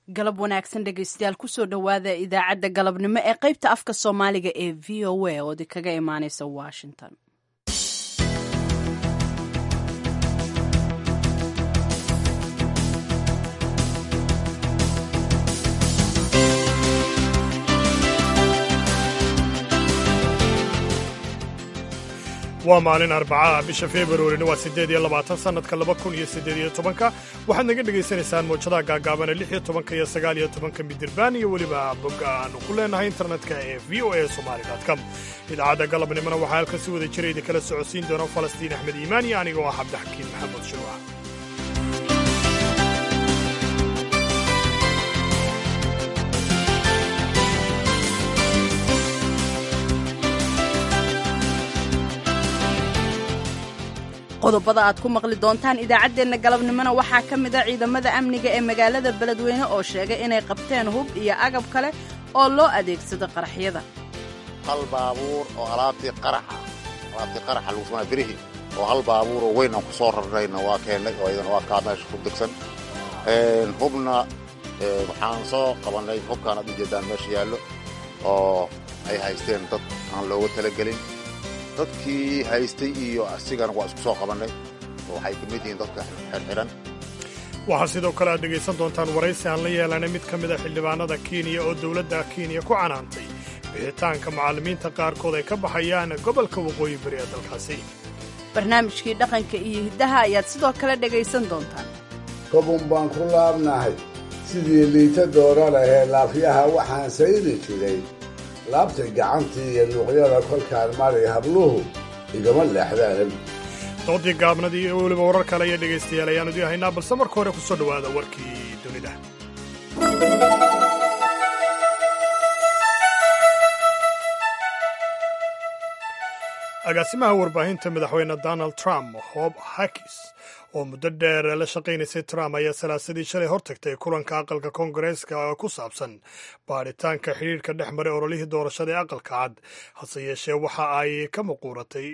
galab wanaagsan dhegaystayaal kusoo dhowaada idaacadda galabnimo ee qaybta afka soomaaliga ee v o a oo idinkaga imaaneysa washington waa maalin arbacaah bisha februarina waa siddeed iyo labaatan sannadka laba kun iyo siddeed iyo tobanka waxaad naga dhegaysanaysaan mawjadaha gaagaabana lix iyo tobanka iyo sagaal iyo tobanka midirbaan iyo weliba bogga aanu ku leenahay internetka ee v o a somali com idaacadda galabnimona waxaa halkan si wada jira idinkala socodsiin doona falastiin axmed iimaan iyo anigoo ah cabdixakiin maxamed shuruuc qodobada aad ku maqli doontaan idaacaddeenna galabnimona waxaa ka mida ciidamada amniga ee magaalada beledweyne oo sheegay inay qabteen hub iyo agab kale oo loo adeegsado qaraxyada hal baabuur oo alaabtii qaraxa alaabtii qaraxa lagu samaa birihii oo hal baabuur oo weyn aan ku soo rarnayna waa keennay oo iyadana waa kaa meesha ku degsan hubna waxaan soo qabannay hubkaan aad ujeeddaan meesha yaallo oo ay haysteen dad aan looga talagelin dadkii haystay iyo asigana waa isku soo qabannay oo waxay ka mid yihiin dadka xirxiran waxaa sidoo kale aad dhegaysan doontaan waraysi aan la yeelanay mid ka mida xildhibaanada kenya oo dowladda kenya ku canaantay bixitaanka macallimiinta qaarkood ay ka baxayaan gobolka waqooyi bari ee dalkaasi barnaamijkii dhaqanka iyo hiddaha ayaad sidoo kale dhegaysan doontaan kobun baan ku laabnahay sidii liita doora lahee laafyaha waxaan sayri jiray laabta gacantii iyo luuqyada kolkaan maray habluhu igama leexdaan doodii gaabnadii iyo weliba warar kale iyo dhegaystayaal ayaan idii haynaa balse marka hore ku soo dhowaada warkii dunida agaasimaha warbaahinta madaxweyne donald trump hob hakis oo muddo dheer la shaqaynaysay trump ayaa salaasadii shalay hortagtay kulanka aqalka koongareeska oo ku saabsan baadhitaanka xidhiirka dhex maray ololihii doorashada ee aqalka cad hase yeeshee waxa ay ka muquuratay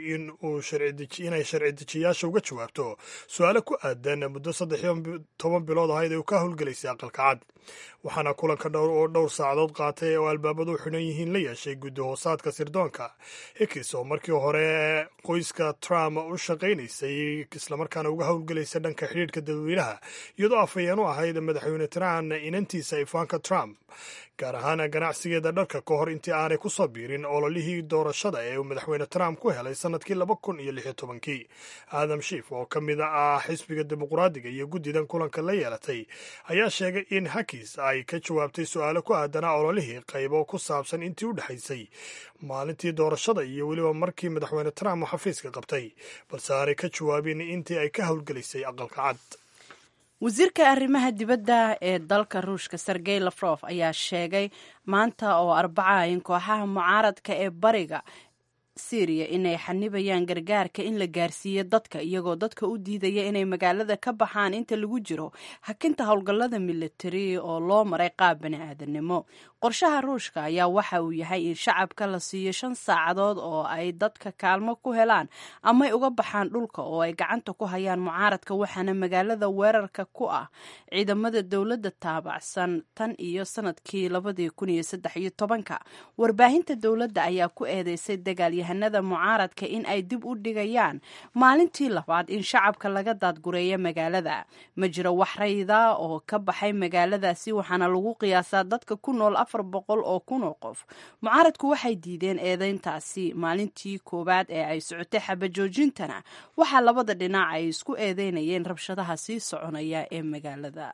inay sharci dejiyaasha uga jawaabto su-aalo ku aadan muddo saddex iyo toban bilood ahayd ay u ka howlgelaysay aqalka cad waxaana kulanka dhowr oo dhowr saacadood qaatay oo albaabadu xidhan yihiin la yeeshay guddi hoosaadka sirdoonka hikis oo markii hore qoyska trump u shaqaynaysay islamarkaana uga howlgelaysa dhanka xidhiirhka dadweynaha iyadoo afhayeen u ahayd madaxweyne trump inantiisa ifaanka trump gaar ahaan ganacsigeeda dharka ka hor intii aanay ku soo biirin ololihii doorashada ee uu madaxweyne trump ku helay sannadkii laba kun iyo lix iyo tobankii aadam shiif oo ka mid ah xisbiga dimuqraadiga iyo guddidan kulanka la yeelatay ayaa sheegay in hakis ay ka jawaabtay su-aalo ku aadanaa ololihii qaybo ku saabsan intii u dhexaysay maalintii doorashada iyo weliba markii madaxweyne trump uu xafiiska qabtay balse aanay ka jawaabin intii ay ka howlgelaysay aqalka cad wasiirka arrimaha dibadda ee dalka ruushka sergey lafrof ayaa sheegay maanta oo arbaca in kooxaha mucaaradka ee bariga syriya inay xanibayaan gargaarka in la gaarsiiyo dadka iyagoo dadka u diidaya inay magaalada ka baxaan inta lagu jiro hakinta howlgallada militari oo loo maray qaab bani aadannimo qorshaha ruushka ayaa waxa uu yahay in shacabka la siiyo shan saacadood oo ay dadka kaalmo ku helaan amay uga baxaan dhulka oo ay gacanta ku hayaan mucaaradka waxaana magaalada weerarka ku ah ciidamada dowladda taabacsan tan iyo sanadkii labadii kun iyo saddex iyo tobanka warbaahinta dowladda ayaa ku eedeysay dagaalyahanada mucaaradka in ay dib u dhigayaan maalintii labaad in shacabka laga daadgureeyo magaalada ma jiro wax rayda oo ka baxay magaaladaasi waxaana lagu qiyaasaa dadka ku nool afar boqol oo kun oo qof mucaaradku waxay diideen eedeyntaasi maalintii koowaad ee ay socotay xabajoojintana waxaa labada dhinac ay isku eedeynayeen rabshadaha sii soconaya ee magaalada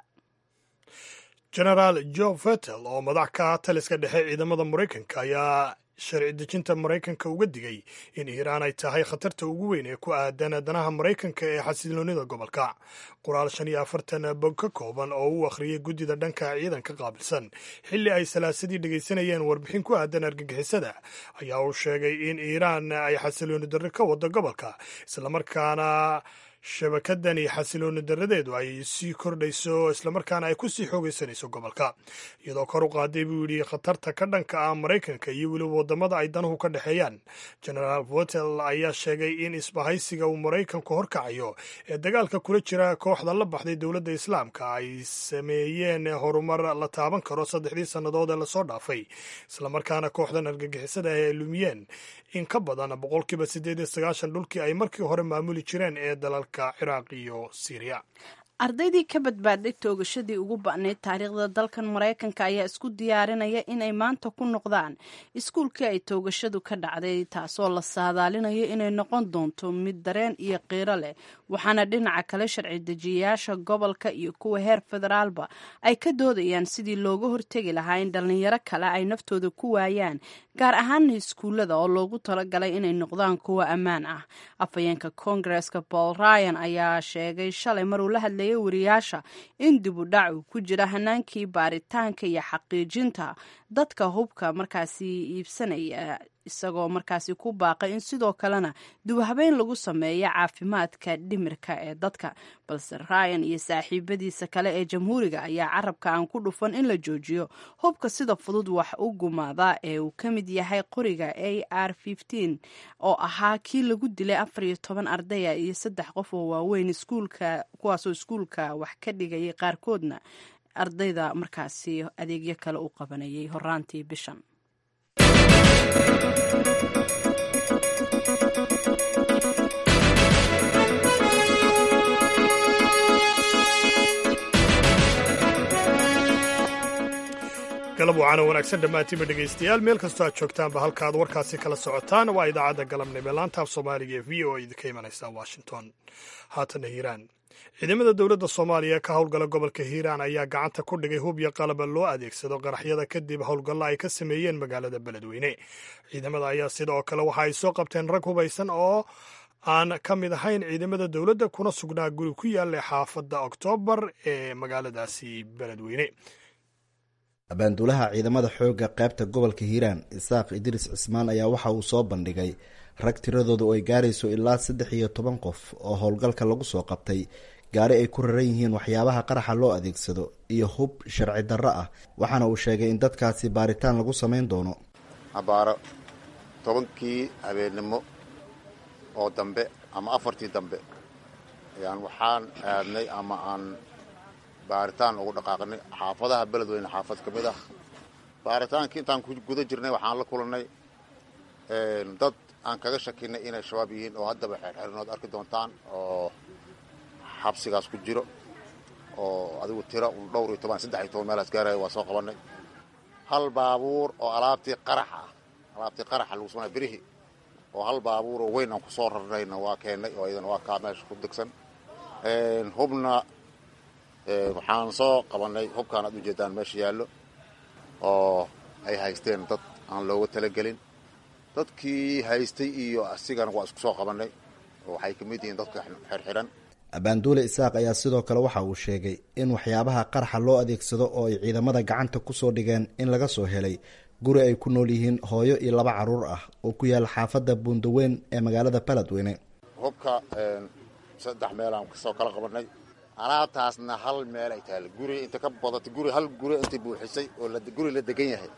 genaraal jo fetel oo madax ka ah taliska dhexe ciidamada maraykanka ayaa sharci dejinta maraykanka uga digay in iiraan ay tahay khatarta ugu weyn ee ku aadan danaha maraykanka ee xasiloonida gobolka qoraal shan iyo afartan bog ka kooban oo uu akhriyay guddida dhanka ciidanka qaabilsan xilli ay salaasadii dhegaysanayeen warbixin ku aadan argagixisada ayaa uu sheegay in iiraan ay xasilooni darri ka wado gobolka islamarkaana shabakadan iyo xasilooni daradeedu ay sii kordhayso islamarkaana ay ku sii xoogaysanayso gobolka iyadoo kor u qaaday buu yidhi khatarta ka dhanka ah maraykanka iyo weliba waddamada ay danuhu ka dhexeeyaan genaraal votel ayaa sheegay in isbahaysiga uu maraykanku horkacayo ee dagaalka kula jira kooxda la baxday dowladda islaamka ay sameeyeen horumar la taaban karo saddexdii sannadood ee lasoo dhaafay islamarkaana kooxdan argagixisada ah ay lumiyeen in ka badan boqolkiiba siddeed iyo sagaashan dhulkii ay markii hore maamuli jireen ee dalalka ciraaq iyo siiriya ardaydii ka badbaadhay toogashadii ugu ba'nayd taariikhda dalkan maraykanka ayaa isku diyaarinaya inay maanta ku noqdaan iskuulkii ay toogashadu ka dhacday taasoo la saadaalinayo inay noqon doonto mid dareen iyo qiiro leh waxaana dhinaca kale sharci dejiyayaasha gobolka iyo kuwa heer federaalba ay ka doodayaan sidii looga hortegi lahaa in dhallinyaro kale ay naftooda ku waayaan gaar ahaana iskuullada oo loogu talagalay inay noqdaan kuwa ammaan ah afhayeenka koongareska paul ryan ayaa sheegay shalay maruu la hadlayay wariyaasha in dib u dhac uu ku jira hanaankii baaritaanka iyo xaqiijinta dadka hubka markaasi iibsanaya isagoo markaasi ku baaqay in sidoo kalena dibhabeyn lagu sameeyo caafimaadka dhimirka ee dadka balse ryan iyo saaxiibadiisa kale ee jamhuuriga ayaa carabka aan ku dhufan in la joojiyo hubka sida fudud wax u gumaada ee uu ka mid yahay qoriga a r oo ahaa kii lagu dilay afar iyo toban ardaya iyo saddex qof oo waaweyn iskuulka kuwaasoo iskuulka wax ka dhigayay qaarkoodna ardayda markaasi adeegyo kale u qabanayay horaantii bishan galab wacaana wanaagsan dhammaantiinba dhegaystayaal meel kastoo aad joogtaanba halka aad warkaasi kala socotaan waa idaacadda galabnimo laanta af soomaaliga ee v o a idinka imanaysa washington haatana hiiraan ciidamada dowladda soomaaliya ka howlgala gobolka hiiraan ayaa gacanta ku dhigay hub iyo qalaba loo adeegsado qaraxyada kadib howlgallo ay ka sameeyeen magaalada beledweyne ciidamada ayaa sidoo kale waxa ay soo qabteen rag hubaysan oo aan ka mid ahayn ciidamada dowladda kuna sugnaa guri ku yaalla xaafadda oktoobar ee magaaladaasi beledweyne abaanduulaha ciidamada xoogga qaybta gobolka hiiraan isaaq idriis cismaan ayaa waxa uu soo bandhigay rag tiradoodu ay gaarayso ilaa saddex iyo toban qof oo howlgalka lagu soo qabtay gaari ay ku raran yihiin waxyaabaha qaraxa loo adeegsado iyo hub sharci darro ah waxaana uu sheegay in dadkaasi baaritaan lagu samayn doono abaaro tobankii habeennimo oo dambe ama afartii dambe ayaan waxaan aadnay ama aan baaritaan ugu dhaqaaqnay xaafadaha beledweyne xaafad ka mid ah baaritaankii intaan ku guda jirnay waxaan la kulannay dad aan kaga shakinay inay shabaab yihiin oo haddaba xeerxerinood arki doontaan oo xabsigaas ku jiro oo adigu tiro un dhowr iyo toban saddex iyo toban meelaas gaaraya waa soo qabannay hal baabuur oo alaabtii qaraxa ah alaabtii qaraxa lagu samanaya berihi oo hal baabuur oo weyn aan ku soo rarnayna waa keennay oo iyadana waa kaa meesha ku degsan hubna waxaan soo qabannay hubkaan aad ujeedaan meesha yaallo oo ay haysteen dad aan looga talagelin dadkii haystay iyo asigana waa isku soo qabannay oo waxay ka mid yihiin dadka xirxiran abaanduule isaaq ayaa sidoo kale waxa uu sheegay in waxyaabaha qaraxa loo adeegsado oo ay ciidamada gacanta kusoo dhigeen in laga soo helay guri ay ku nool yihiin hooyo iyo laba carruur ah oo ku yaala xaafadda buundaweyn ee magaalada baladweyne hubka saddex meelaan kasoo kala qabannay alaabtaasna hal meel ay tahay guri inta ka badatay guri hal guri intay buuxisay oo guri la degan yahay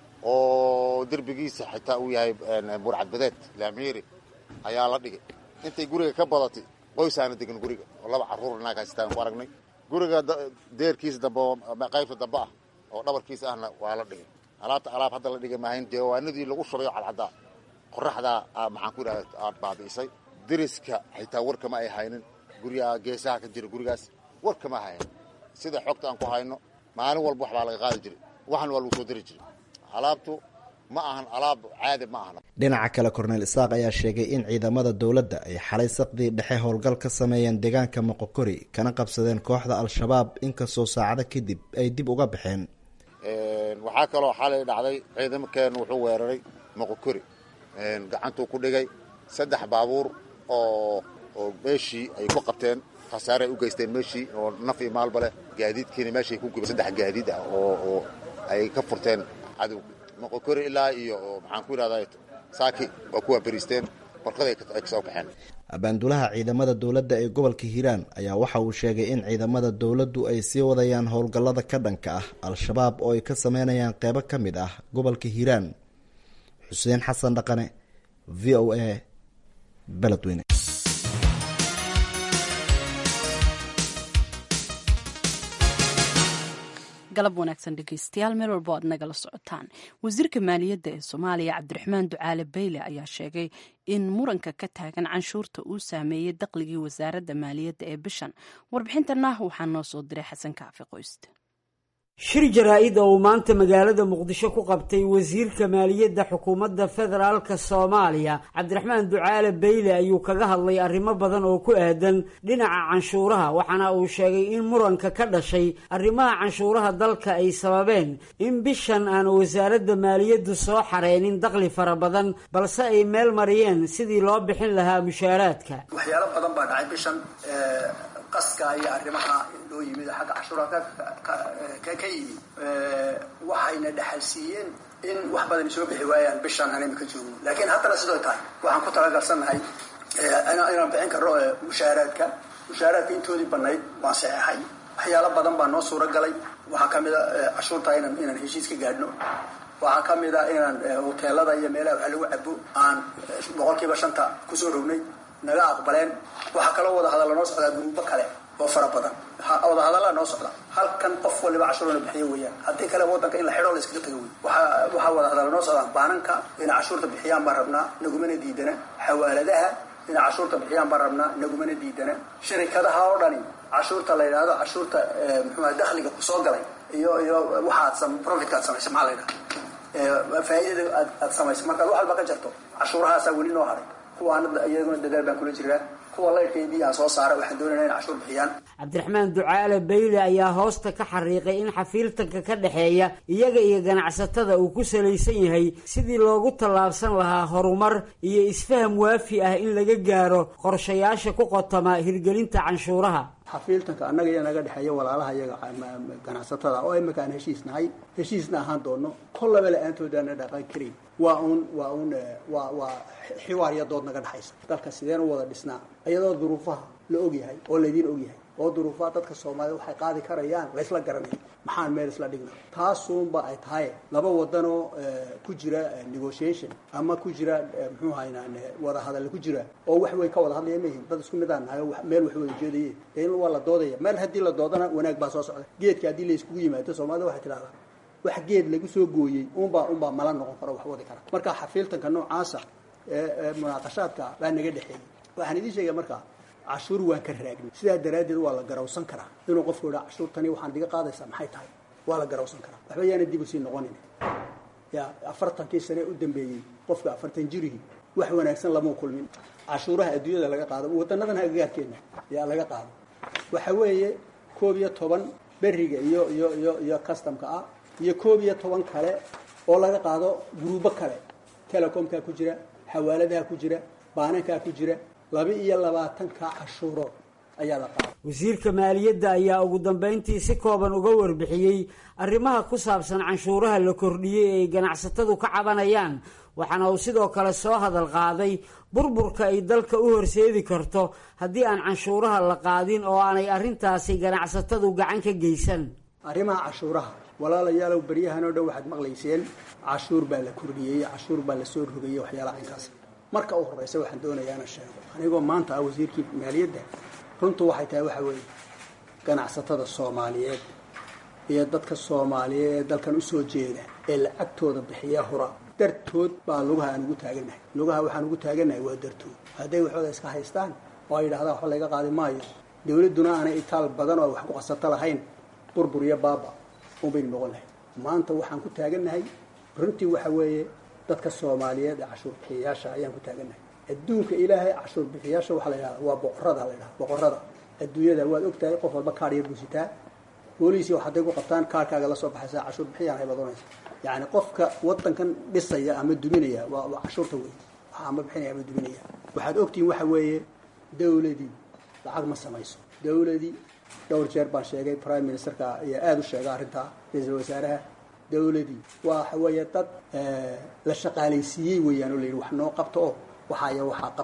oo derbigiisa xitaa uu yahay burcadbadeed laamiiri ayaa la dhigay intay guriga ka badatay qoysaana degan guriga oo laba carruur naag haystaan ku aragnay guriga deerkiisa dambe oo qaybta dambe ah oo dhabarkiisa ahna waa la dhigay alaabta alaab hadda la dhigay maahayn jawaanadii lagu shubayo cadcaddaa qoraxdaa maxaan ku idhahda aad baabi'isay deriska xitaa warkama ay haynin guryaha geesaha ka jira gurigaas war kama hayan sida xogta aan ku hayno maalin walba wax baa laga qaadi jiray waxna waa lagu soo diri jiray alaabtu ma ahan alaab caadi ma ahan dhinaca kale korneel isaaq ayaa sheegay in ciidamada dowladda ay xalay saqdii dhexe howlgal ka sameeyeen deegaanka moqokori kana qabsadeen kooxda al-shabaab inkastoo saacado kadib ay dib uga baxeen waxaa kaloo xalay dhacday ciidamakeen wuxuu weeraray moqokori gacantuu ku dhigay saddex baabuur oo oo meeshii ay ku qabteen khasaare ay u geysteen meeshii oo naf iyo maalba leh gaadiidkiina meeshay ku gubeen saddex gaadiid ah oo oo ay ka furteen cadow moqokori ilaa iyo maxaan ku idhahdaa saaki waa kuwaa beriisteen warqaday ay kasoo kaxeen abaandulaha ciidamada dowladda ee gobolka hiiraan ayaa waxa uu sheegay in ciidamada dowladdu ay sii wadayaan howlgallada ka dhanka ah al-shabaab oo ay ka sameynayaan qeybo ka mid ah gobolka hiiraan xuseen xasan dhaqane v o a beledweyne galab wanaagsan dhegeystayaal meel walbo aad nagala socotaan wasiirka maaliyadda ee soomaaliya cabdiraxmaan ducaale bayle ayaa sheegay in muranka ka taagan canshuurta uu saameeyey daqligii wasaaradda maaliyadda ee bishan warbixintana waxaa noo soo diray xasan kaafi qoyste shir jaraa-id oo uu maanta magaalada muqdisho ku qabtay wasiirka maaliyadda xukuumadda federaalka soomaaliya cabdiraxmaan ducaale bayle ayuu kaga hadlay arrimo badan oo ku aadan dhinaca canshuuraha waxaana uu sheegay in muranka ka dhashay arrimaha canshuuraha dalka ay sababeen in bishan aan wasaaradda maaliyaddu soo xareynin daqli fara badan balse ay meel mariyeen sidii loo bixin lahaa mushaaraadka waxyaalo badan baa dhacay bishan qaska iyo arrimaha loo yimid xagga cashuuraha ka yimi waxayna dhexalsiiyeen in wax badan soo bixi waayaan bishaan aan imika joogno laakiin haddana sidoo tahay waxaan ku talagalsannahay inaan bixin karno mushaaraadka mushaaraadka intoodii banayd waan saxeexay waxyaalo badan baa noo suuro galay waxaa ka mid a cashuurta inaan inaan heshiis ka gaadhno waxaa ka mid a inaan hoteelada iyo meelaha wax lagu cabo aan boqolkiiba shanta kusoo rognay naga aqbaleen waxaa kaloo wadahadalla noo socdaa guruubo kale oo fara badan wadahadallaa noo socda halkan qof waliba cashuurna bixiyo weeyaan haddii kale wadanka in la xidho la iskaga taga wey waaa waxaa wadahadalla noo socdaa baananka inay cashuurta bixiyaan baan rabnaa nagumana diidana xawaaladaha inay cashuurta bixiyaan baan rabnaa nagumana diidana shirikadaha oo dhani cashuurta la yidhahdo cashuurta muxuuha dakhliga kusoo galay iyo iyo waxaad profitka aad samaysa maxaa la yidhaha faa'iidada aad aad samaysa markaad wax walba ka jarto cashuurahaasaa weli noo haray kuwaana iyaguna dadaal baan kula jiraa kuwa laydhkaydii aan soo saara waxaan doonayna in cashuur bixiyaan cabdiraxmaan ducaale bayle ayaa hoosta ka xariiqay in xafiiltanka ka dhexeeya iyaga iyo ganacsatada uu ku salaysan yahay sidii loogu tallaabsan lahaa horumar iyo isfaham waafi ah in laga gaaro qorshayaasha ku qotama hirgelinta canshuuraha xafiiltanka annaga iyo naga dhexeeya walaalaha iyaga ganacsatada oo imika aan heshiis nahay heshiisna ahaan doono kollaba la-aantoodana dhaqan karayn waa uun waa uun waa waa xiwaar iyo dood naga dhexaysa dalka sideen u wada dhisnaa iyadoo duruufaha la ogyahay oo laydiin ogyahay oo duruufaha dadka soomaaliyed waxay qaadi karayaan laysla garanaya maxaan meel isla dhigna taasuunba ay tahay laba wadanoo ku jira negotiation ama ku jira muxuu haynaa wada hadal ku jira oo wax weyn ka wada hadlaya mayihin dad isku mid aan nahay meel wax wada jeedaye dee in waa la doodaya meel haddii la doodana wanaag baa soo socda geedka haddii la iskugu yimaado soomaalida waxay tidhahdaa wax geed lagu soo gooyey unbaa unbaa mala noqon karo wax wadi kara marka xafiiltanka noocaasa ee munaaqashaadka baa naga dhexeeyey waxaan idiin sheegaya markaa cashuur waan ka raagnay sidaa daraaddeed waa la garawsan karaa inuu qofku idhaa cashuurtani waxaan diga qaadaysaa maxay tahay waa la garawsan karaa waxba yaana dib usii noqonin ya afartankii sane u dambeeyey qofka afartan jirihii wax wanaagsan lama kulmin cashuuraha adduunyada laga qaado wadanadan agagaarkeena yaa laga qaado waxa weeye koob iyo toban beriga iyo iyo iyo iyo customka ah iyo koob iyo toban kale oo laga qaado guruubo kale telecomkaa ku jira xawaaladaha ku jira baanankaa ku jira laba iyo labaatanka cashuurood ayaa la qaada wasiirka maaliyadda ayaa ugu dambeyntii si kooban uga warbixiyey arrimaha ku saabsan canshuuraha la kordhiyey ee ay ganacsatadu ka cabanayaan waxaana uu sidoo kale soo hadal qaaday burburka ay dalka u horseedi karto haddii aan canshuuraha la qaadin oo aanay arrintaasi ganacsatadu gacan ka geysan arrimaha cashuuraha walaalayaalow beryahan oo dhan waxaad maqlayseen cashuur baa la kordhiyey cashuur baa la soo rogayey waxyaalaha inkaas marka u horeysa waxaan doonayaa inaan sheego anigoo maanta ah wasiirkii maaliyadda runtu waxay tahay waxa weeye ganacsatada soomaaliyeed iyo dadka soomaaliyeed ee dalkan usoo jeeda ee lacagtooda bixiya hura dartood baa lugaha aan ugu taagannahay lugaha waxaan ugu taagannahay waa dartood hadday waxooda iska haystaan oo ay yidhahdaan waxba layga qaadi maayo dawladduna aanay itaal badan oo wax ku qasato lahayn burbur iyo baaba unbaynu noqon lahay maanta waxaan ku taagannahay runtii waxa weeye dadka soomaaliyeed ee cashuur bixiyayaasha ayaan ku taagannahay adduunka ilaahay cashuur bixiyaasha waxaa la yidhahda waa boqorada la yidhahda boqorada adduunyada waad ogtahay qof walba kaadh yar buusitaa booliisi hadday ku qabtaan kaarhkaaga la soo baxaysa cashuur bixiyaan hay badanaysa yacni qofka wadankan dhisaya ama duminaya waa waa cashuurta wey waxa ama bixinaya ama duminaya waxaad ogtihiin waxa weeye dawladii lacag ma samayso dawladii dhowr jeer baan sheegay prime ministerka ayaa aada u sheega arrintaa ra-iisul wasaaraha dawladii waxa weeye dad la shaqaalaysiiyey weeyaan oo la yidhi wax noo qabta oo waxaaya waxaa qabta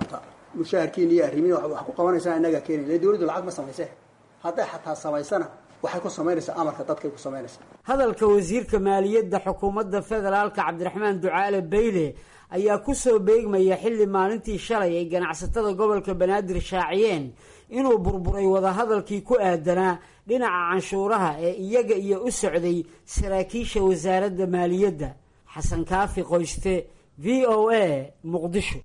mushaharkiina iyo arrimihi wax ku qabanaysaa inagaa keenay le dawladdu lacag ma samayse hadday xataa samaysana waxay ku samaynaysaa amarka dadkay ku samaynaysaa hadalka wasiirka maaliyadda xukuumadda federaalka cabdiraxmaan ducaale bayle ayaa ku soo beegmaya xilli maalintii shalay ay ganacsatada gobolka banaadir shaaciyeen inuu burburay wadahadalkii ku aadanaa dhinaca canshuuraha ee iyaga iyo u socday saraakiisha wasaaradda maaliyadda xasan kaafi qoyste v o a muqdisho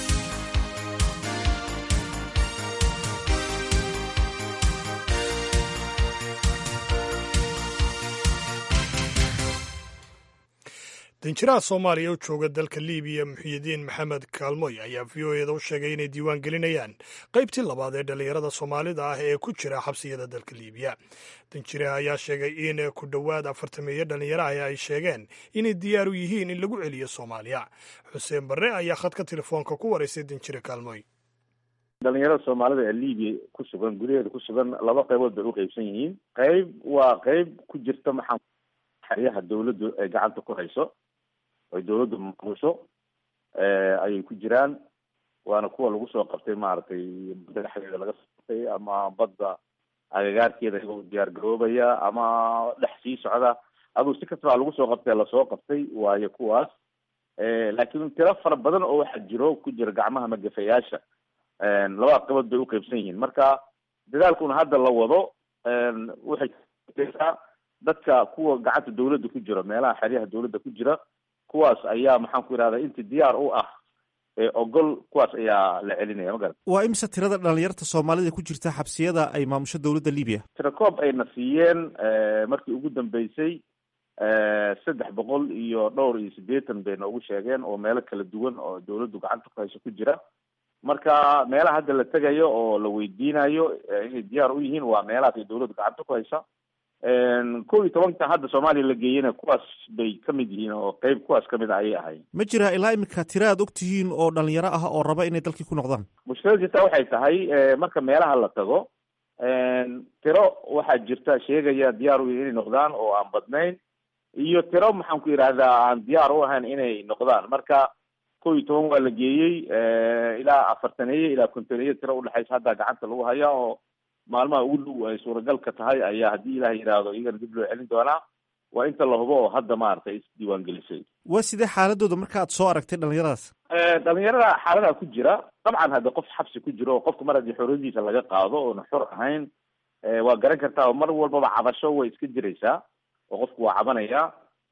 danjiraha soomaaliya u jooga dalka libiya muxiyidiin maxamed kaalmoy ayaa v o eda u sheegay inay diiwaan gelinayaan qaybtii labaad ee dhallinyarada soomaalida ah ee ku jira xabsiyada dalka libiya danjiraha ayaa sheegay in ku dhowaad afartameeyo dhallinyaraha ay sheegeen inay diyaar u yihiin in lagu celiyo soomaaliya xuseen barre ayaa khadka telefoonka ku waraysay danjire kaalmoy dhalinyarada soomaalida ee libiya ku sugan gudaheeda ku sugan laba qaybood bay u qeybsan yihiin qayb waa qayb ku jirta maxaa xeryaha dawladdu ay gacanta ku hayso ay dawladdu maamusho ayay ku jiraan waana kuwa lagu soo qabtay maaragtay badda dhexdeeda laga soo qabtay ama badda agagaarkeeda iyagoo diyaar garoobaya ama dhex sii socda aduu si kastaba lagu soo qabtay lasoo qabtay waayo kuwaas laakiin tiro fara badan oo waxaa jiro ku jira gacmaha magafayaasha labada qabood bay uqeybsan yihiin marka dadaalkuna hadda la wado waxay ksaa dadka kuwa gacanta dawladda ku jira meelaha xeryaha dawladda ku jira kuwaas ayaa maxaan ku yidhahda inti diyaar u ah ogol kuwaas ayaa la celinaya magarat waa imse tirada dhalinyarta soomaalida ku jirta xabsiyada ay maamusho dawladda libiya tirakoob ayna siiyeen markii ugu dambeysay saddex boqol iyo dhowr iyo siddeetan bay noogu sheegeen oo meelo kala duwan oo dawladdu gacanta ku hayso ku jira marka meelaha hadda la tegayo oo la weydiinayo inay diyaar u yihiin waa meelahaas ay dawladdu gacanta ku haysa kow iyo tobanka hadda soomaaliya la geeyena kuwaas bay kamid yihiin oo qeyb kuwaas kamid a ayay ahayd ma jira ilaa imika tira aad og tihiin oo dhalinyaro ah oo raba inay dalkii ku noqdaan mushkilada jirta waxay tahay marka meelaha la tago tiro waxaa jirta sheegaya diyaar u inay noqdaan oo aan badnayn iyo tiro maxaan ku yidhahdaa aan diyaar u ahayn inay noqdaan marka kow iyo toban waa la geeyey ilaa afartaneeye ilaa kontoneeye tiro udhexaysa hadda gacanta lagu haya oo maalmaha ugu dhow ay suuragalka tahay ayaa haddii ilaah yidhaahdo iyagana dib loo celin doonaa waa inta la hubo oo hadda maaragtay isdiiwaan gelisay waa sidee xaaladooda marka aad soo aragtay dhalinyaradaas dhalinyarada xaaladaha ku jira dabcan hadda qof xabsi ku jiro oo qofka mar haddii xorriyadiisa laga qaado oona xor ahayn waa garan kartaa oo mar walbaba cabasho way iska jiraysaa oo qofku waa cabanaya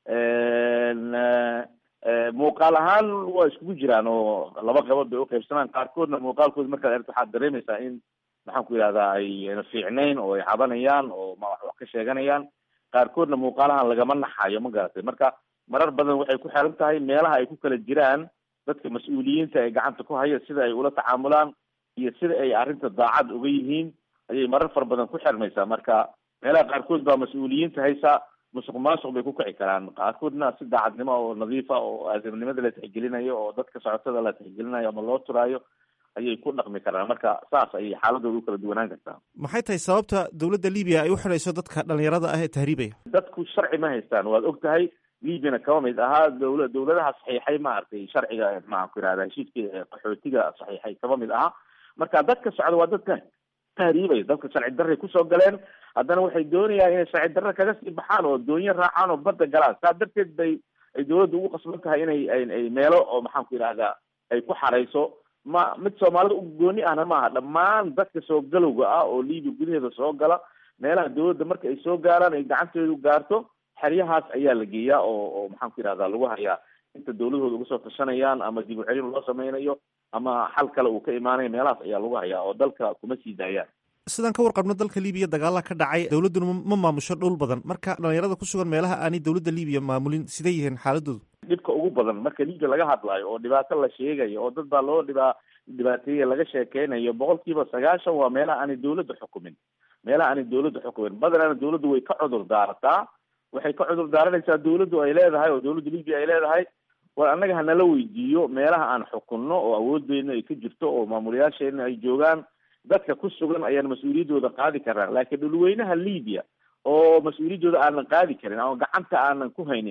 muuqaal ahaan waa iskugu jiraan oo laba qaybood bay uqaybsamaan qaarkoodna muuqaalkooda markaad aragto waxaad dareemaysaa in maxaan ku yidhahdaa ayna fiicnayn oo ay cabanayaan oo ma wax wax ka sheeganayaan qaarkoodna muuqaalahan lagama naxayo ma garatay marka marar badan waxay ku xiran tahay meelaha ay ku kala jiraan dadka mas-uuliyiinta ee gacanta ku haya sida ay ula tacaamulaan iyo sida ay arrinta daacad uga yihiin ayay marar fara badan ku xirmaysaa marka meelaha qaarkood baa mas-uuliyiinta haysa musuq maasuq bay ku kici karaan qaarkoodna si daacadnimo oo nadiifa oo aadamnimada la tixgelinayo oo dadka socotada la tixgelinayo ama loo turaayo ayay ku dhaqmi karaan marka saas ayay xaaladooda u kala duwanaan kartaa maxay tahay sababta dawladda libiya ay u xidhayso dadka dhalinyarada ah ee tahriibaya dadku sharci ma haystaan waad og tahay libyana kaba mid ahaa dawla dawladaha saxiixay maaragtay sharciga maxaan ku yidhahda heshiiskii qaxootiga saxiixay kaba mid ahaa marka dadka socda waa dadka tahriibaya dadka sharci darray kusoo galeen haddana waxay doonayaan inay sharci darre kaga sii baxaan oo doonyo raacaan oo badda galaan saa darteed bay ay dawladda ugu qasban tahay inay ay meelo oo maxaan ku yidhahdaa ay ku xarayso ma mid soomaalida u gooni ahna maaha dhammaan dadka soo galowga ah oo libiya gudaheeda soo gala meelaha dawladda marka ay soo gaaraan ay gacanteedu gaarto xeryahaas ayaa la geeyaa oo oo maxaan ku yidhahdaa lagu hayaa inta dawladooda uga soo tashanayaan ama dib u celin loo sameynayo ama xal kale uu ka imaanayo meelahaas ayaa lagu hayaa oo dalka kuma sii daayaan sidaan ka warqabno dalka libiya dagaala ka dhacay dawladduna ma maamusho dhul badan marka dhalinyarada ku sugan meelaha aanay dawladda libiya maamulin siday yihiin xaaladoodu dhibka ugu badan marka libiya laga hadlayo oo dhibaato la sheegayo oo dad baa loo dhibaa dhibaateeye laga sheekeynayo boqol kiiba sagaashan waa meelaha aanay dawladda xukumin meelaha aanay dawladda xukumin badanana dawladdu way ka cudur daarataa waxay ka cudur daaranaysaa dawladdu ay leedahay oo dawladda libiya ay leedahay war annaga hanala weydiiyo meelaha aan xukunno oo awooddeena ay ka jirto oo maamulayaasheena ay joogaan dadka ku sugan ayaan mas-uuliyaddooda qaadi karnaa laakiin dhulweynaha libiya oo mas-uuliyaddooda aanan qaadi karin ama gacanta aanan ku haynin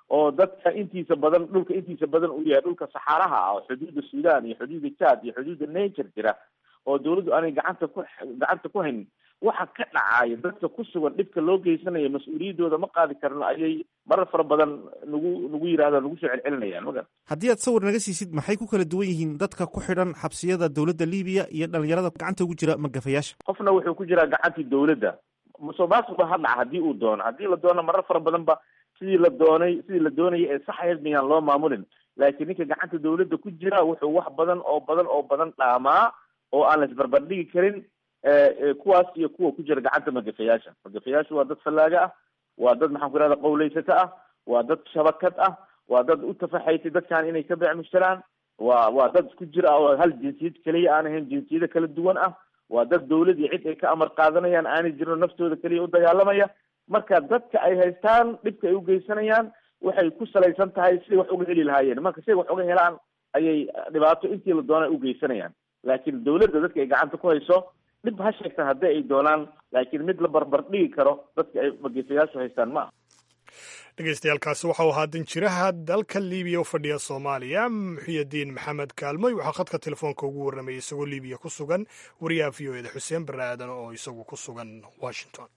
oo dadka intiisa badan dhulka intiisa badan uu yahay dhulka saxaaraha ah oo xuduudda sudan iyo xuduudda jad iyo xuduudda nature jira oo dawladdu aanay gacanta ku gacanta ku haynin waxa ka dhacaya dadka ku sugan dhibka loo geysanayo mas-uuliyaddooda ma qaadi karno ayay marar fara badan nagu nagu yidhahda nagu soo celcelinayaan magan haddii aad sawir naga siisid maxay ku kala duwan yihiin dadka ku xidhan xabsiyada dowladda libiya iyo dhalinyarada gacanta ugu jira magafayaasha qofna wuxuu ku jiraa gacantii dawladda musuqmaasuq ba ha dhaca haddii uu doono haddii la doono marar fara badan ba sidii la doonay sidii la doonayay ee saxayd miyaan loo maamulin laakiin ninka gacanta dawladda ku jira wuxuu wax badan oo badan oo badan dhaamaa oo aan la isbarbardhigi karin kuwaas iyo kuwa ku jira gacanta magafayaasha magafayaashu waa dad fallaaga ah waa dad maxaan ku ihahda qawleysata ah waa dad shabakad ah waa dad u tafaxaysay dadkan inay ka beecmushtaraan waa waa dad isku jir ah oo hal jinsiyad keliya aan ahayn jinsiyado kala duwan ah waa dad dawlad iyo cid ay ka amar qaadanayaan aanay jirno naftooda keliya u dagaalamaya marka dadka ay haystaan dhibka ay u geysanayaan waxay ku salaysan tahay siday wax uga heli lahaayeen marka siday wax uga helaan ayay dhibaato intii la doona u geysanayaan laakiin dawladda dadka ay gacanta ku hayso dhib ha sheegtaan haddii ay doonaan laakiin mid la barbar dhigi karo dadka ay magiisayaashu haystaan ma aha dhegeystayaaalkaasi waxau ahaa danjiraha dalka libiya u fadhiya soomaaliya muxiyadiin maxamed kaalmoy waxaa khadka telefoonka ugu warramayay isagoo libiya ku sugan wariyaha v o eda xuseen barre aadan oo isagu ku sugan washington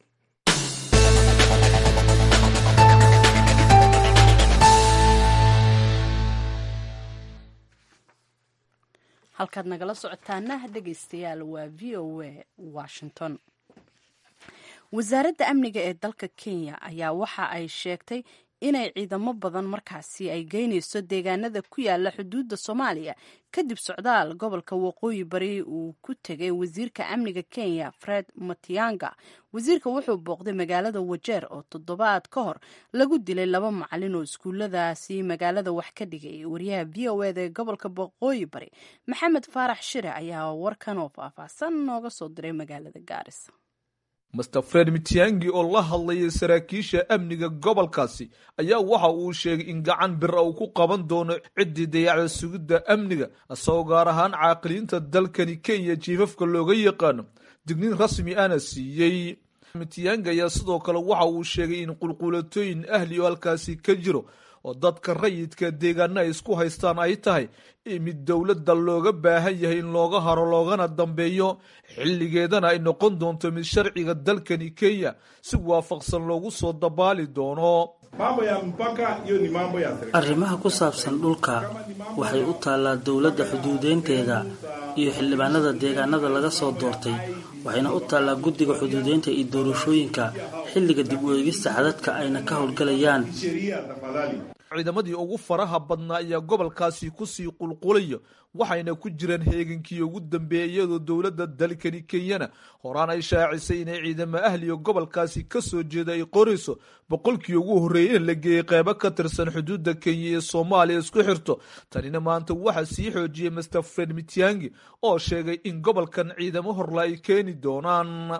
halkaad nagala socotaana dhegeystayaal waa v o a washington wasaaradda amniga ee dalka kenya ayaa waxa ay sheegtay inay ciidamo badan markaasi ay geynayso deegaanada ku yaala xuduudda soomaaliya kadib socdaal gobolka waqooyi bari uu ku tegay wasiirka amniga kenya fred matianga wasiirka wuxuu booqday magaalada wajeer oo toddobaad ka hor lagu dilay laba macalin oo iskuulladaasi magaalada wax ka dhigay wariyaha v o eda ee gobolka waqooyi bari maxamed faarax shire ayaa warkan oo faahfaahsan nooga soo diray magaalada gaarisa master fred mitiangi oo la hadlayay saraakiisha amniga gobolkaasi ayaa waxa uu sheegay in gacan bira uu ku qaban doono ciddii dayacda sugidda amniga isagoo gaar ahaan caaqiliinta dalkani kenya jiifafka looga yaqaano digniin rasmi ana siiyey mitiangi ayaa sidoo kale waxa uu sheegay in qulquulatooyin ahli oo halkaasi ka jiro oo dadka rayidka deegaana ay isku haystaan ay tahay mid dowladda looga baahan yahay in looga haro loogana dambeeyo xilligeedana ay noqon doonto mid sharciga dalkani kenya si waafaqsan loogu soo dabaali doono arrimaha ku saabsan dhulka waxay u taallaa dowladda xuduudeynteeda iyo xildhibaanada deegaanada laga soo doortay waxayna u taallaa guddiga xuduudeynta iyo doorashooyinka xilliga dib u eegista xadadka ayna ka howlgalayaan ciidamadii ugu faraha badnaa ayaa gobolkaasi kusii qulqulayo waxayna ku jiraan heegankii ugu dambeeyay iyadoo dowladda dalkani kenyana horaan ay shaacisay inay ciidamo ahliga gobolkaasi ka soo jeeda ay qorayso boqolkii ugu horreeyay in la geeyey qeybo ka tirsan xuduudda kenya ee soomaaliya isku xirto tanina maanta waxaa sii xoojiyey master fred mitiangi oo sheegay in gobolkan ciidamo horla ay keeni doonaan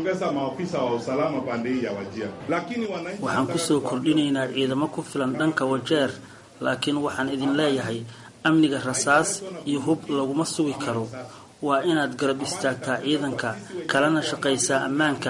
waxaan kusoo kordhinaynaa ciidamo ku filan dhanka wajeer laakiin waxaan idin leeyahay amniga rasaas iyo hub laguma sugi karo waa inaad garab istaagtaa ciidanka kalena shaqaysaa ammaanka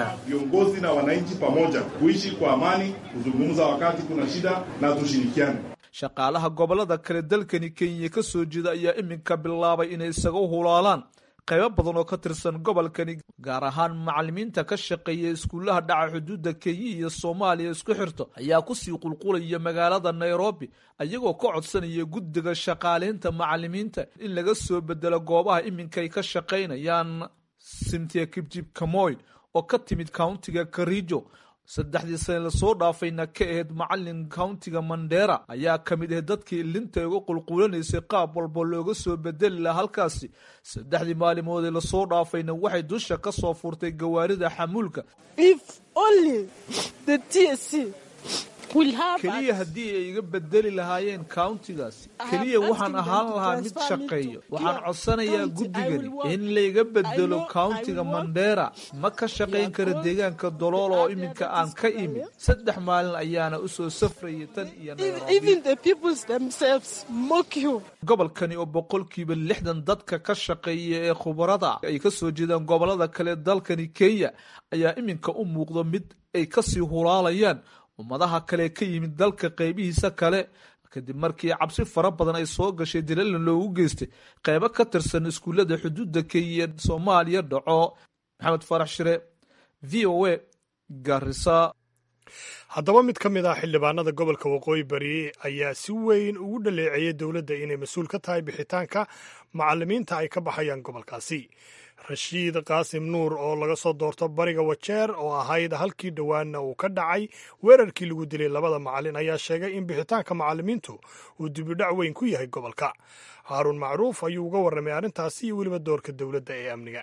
shaqaalaha gobolada kale dalkani kenya ka soo jeeda ayaa iminka bilaabay inay isaga hulaalaan qaybo badan oo ka tirsan gobolkani gaar ahaan macalimiinta ka shaqeeya iskuullaha dhaca xuduudda kenya iyo soomaaliya isku xirto ayaa kusii qulqulaya magaalada nairobi ayagoo ka codsanaya guddiga shaqaaleynta macalimiinta in laga soo bedelo goobaha iminkay ka shaqaynayaan simtia kibjib kamoy oo ka timid countiga karijo saddexdii sane lasoo dhaafayna ka ahayd macalin countiga mandera ayaa ka mid ahayd dadkii linta uga qulqulanaysay qaab walba looga soo bedeli laha halkaasi saddexdii maalimoodee lasoo dhaafayna waxay dusha ka soo furtay gawaarida xamuulka keliya haddii ay iga bedeli lahaayeen countigaasi keliya waxaan ahaan lahaa mid shaqeeyo waxaan codsanayaa guddigani in layga bedelo countiga mandera ma ka shaqayn kara deegaanka dolool oo iminka aan ka imid saddex maalin ayaana usoo safrayay tan iyo gobolkani oo boqolkiiba lixdan dadka ka shaqeeya ee khubarada ay ka soo jeedaan gobolada kale dalkani kenya ayaa iminka u muuqda mid ay kasii hulaalayaan ummadaha kale ka yimid dalka qeybihiisa kale kadib markii cabsi fara badan ay soo gashay dilalna loogu geystay qeybo ka tirsan iskuullada xuduudda kenya soomaaliya dhaco maxamed farax shire v o a garisa haddaba mid ka mid ah xildhibaanada gobolka waqooyi bari ayaa si weyn ugu dhaleeceeyay dowladda inay mas-uul ka tahay bixitaanka macallimiinta ay ka baxayaan gobolkaasi rashiid qaasim nuur oo laga soo doorto bariga wajeer oo ahayd halkii dhowaanna uu ka dhacay weerarkii lagu dilay labada macallin ayaa sheegay in bixitaanka macallimiintu uu dibidhac weyn ku yahay gobolka haaruun macruuf ayuu uga warramay arrintaasi iyo weliba doorka dowladda ee amniga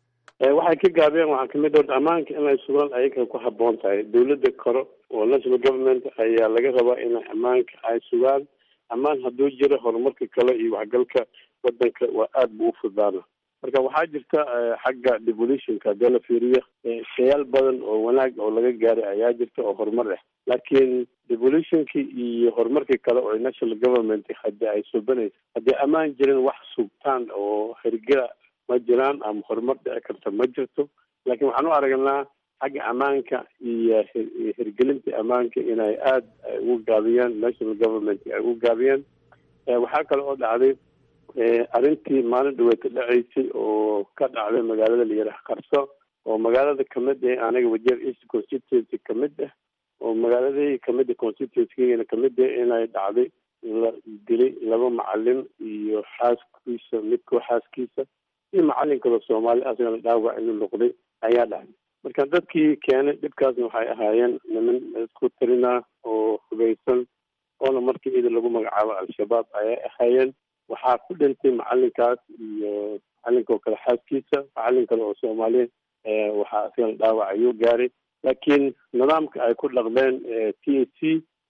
waxay ka gaabeen waxaa kamid orta ammaanka inay sugaan ayaga ku haboon tahay dowladda kore oo national government ayaa laga rabaa inay ammaanka ay sugaan ammaan hadduu jiro horumarka kale iyo waxgalka wadanka waa aada buu ufudaana marka waxaa jirta xagga devolutionka haddii la fiiriyo shayaal badan oo wanaag oo laga gaaray ayaa jirta oo horumar ah laakiin devolutionki iyo horumarkii kale oo national government hadii ay subanaysa haddii ammaan jirin wax sugtaan oo hergela ma jiraan ama horumar dhici karta ma jirto laakiin waxaan u aragnaa xagga ammaanka iyo hirgelinta ammaanka inay aada ugu gaabiyaan national government ay ugu gaabiyaan waxaa kale oo dhacday arrintii maalin dhaweeta dhaceysay oo ka dhacday magaalada layaraha qarso oo magaalada kamid ah aniga wajeer east constituency kamid ah oo magaaladii kamid a constituency kamid ah inay dhacday la dilay laba macalin iyo xaaskiisa midkoo xaaskiisa iyo macalin kaloo soomaali asagana dhaawac inuu noqday ayaa dhacday marka dadkii keenay dhibkaasna waxay ahaayeen niman isku tirina oo hubeysan oona markii ida lagu magacaabo al-shabaab ayay ahaayeen waxaa ku dhintay macalinkaas iyo macalinka oo kale xaaskiisa macalin kale oo soomaaliya waxaa asagana dhaawac ayuu gaaray laakiin nidaamka ay ku dhaqdeen t a c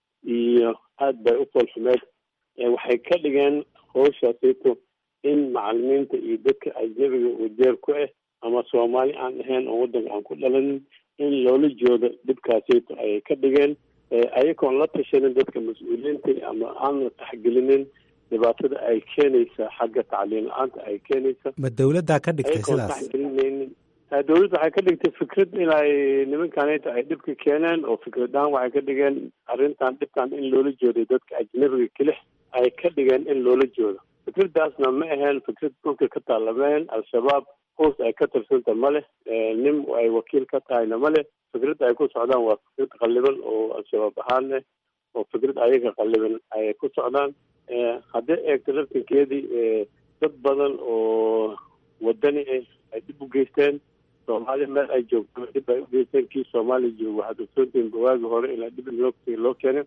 iyo aada bay u foolxumeed waxay ka dhigeen howshaasito in macalimiinta iyo dadka ajnabiga wajeer ku ah ama soomaali aan ahayn oo waddanka aan ku dhalanin in loola joodo dhibkaasito ayay ka dhigeen ayagoon la tashanin dadka mas-uuliyiinta ama aan la taxgelinin dhibaatada ay keenaysa xagga tacliin la-aanta ay keenaysa ma dowladdaa ka dhigtay ayagoon sidaas taxgelinaynin dowladda waxay ka dhigtay fikrad inay nimankaneta ay dhibka keeneen oo fikradahaan waxay ka dhigeen arrintan dhibkan in loola jooday dadka ajnabiga kelix ay ka dhigeen in loola joodo fikradaasna ma aheen fikrad dhulka ka taalameen al-shabaab hoos ay ka tirsanta ma leh nin ay wakiil ka tahayna ma leh fikrad ay ku socdaan waa fikrad qalliban oo al-shabaab ahaan leh oo fikrad ayaga qalliban ay ku socdaan haddii eegto laftinkeedii dad badan oo wadani ah ay dhib u geysteen soomaaliya meel ay joogto dhib ay u geysteen kii soomaaliya joogo waxaad ogsoontihiin bawaagi hore ilaa dhib loo loo keenay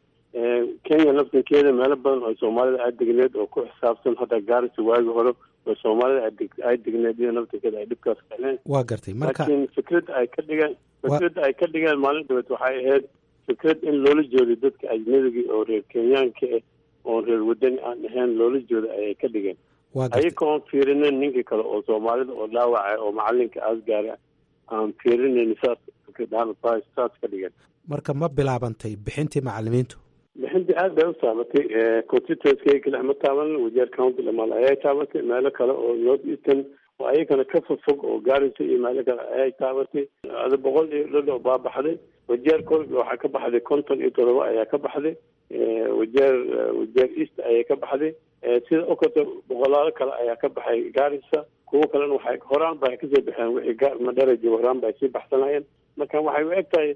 kenya laftinkeeda meelo badan oo soomaalida ay degneed oo ku xisaabsan hadda gaarisa waagi hore oo soomaalida ay degneed iyo naftinkeeda ay dhibkaas keeneen waa gartay marka laakiin fikradda ay ka dhigeen fikradda ay ka dhigeen maalin dhabeed waxay ahayd fikrad in loola joodo dadka ajnabiga oo reer kenyaanka ah oon reer wadani aan ahayn loola jooda ayay ka dhigeen waa gartay ayagoon fiirinin ninka kale oo soomaalida oo dhaawacay oo macalinka aas gaara aan fiirinayn saas fikradahaan saas ka dhigeen marka ma bilaabantay bixintii macalimiintu bixintii aad bay u taabatay constituency kale ma taaban wajeer county dhamaan ayay taabatay meelo kale oo north eastern oo ayagana ka fogfog oo gaarisa iyo meelo kale ayay taabatay ada boqol iyo dhadho baa baxday wajeer kol waxaa ka baxday konton iyo todoba ayaa ka baxday wajeer wajeer east ayay ka baxday sida okoto boqolaalo kale ayaa ka baxay gaarisa kuwo kalena waxay horaan ba kasoo baxeen wixii gaar madhara joogo horaan ba ay sii baxsanayeen marka waxay u eg tahay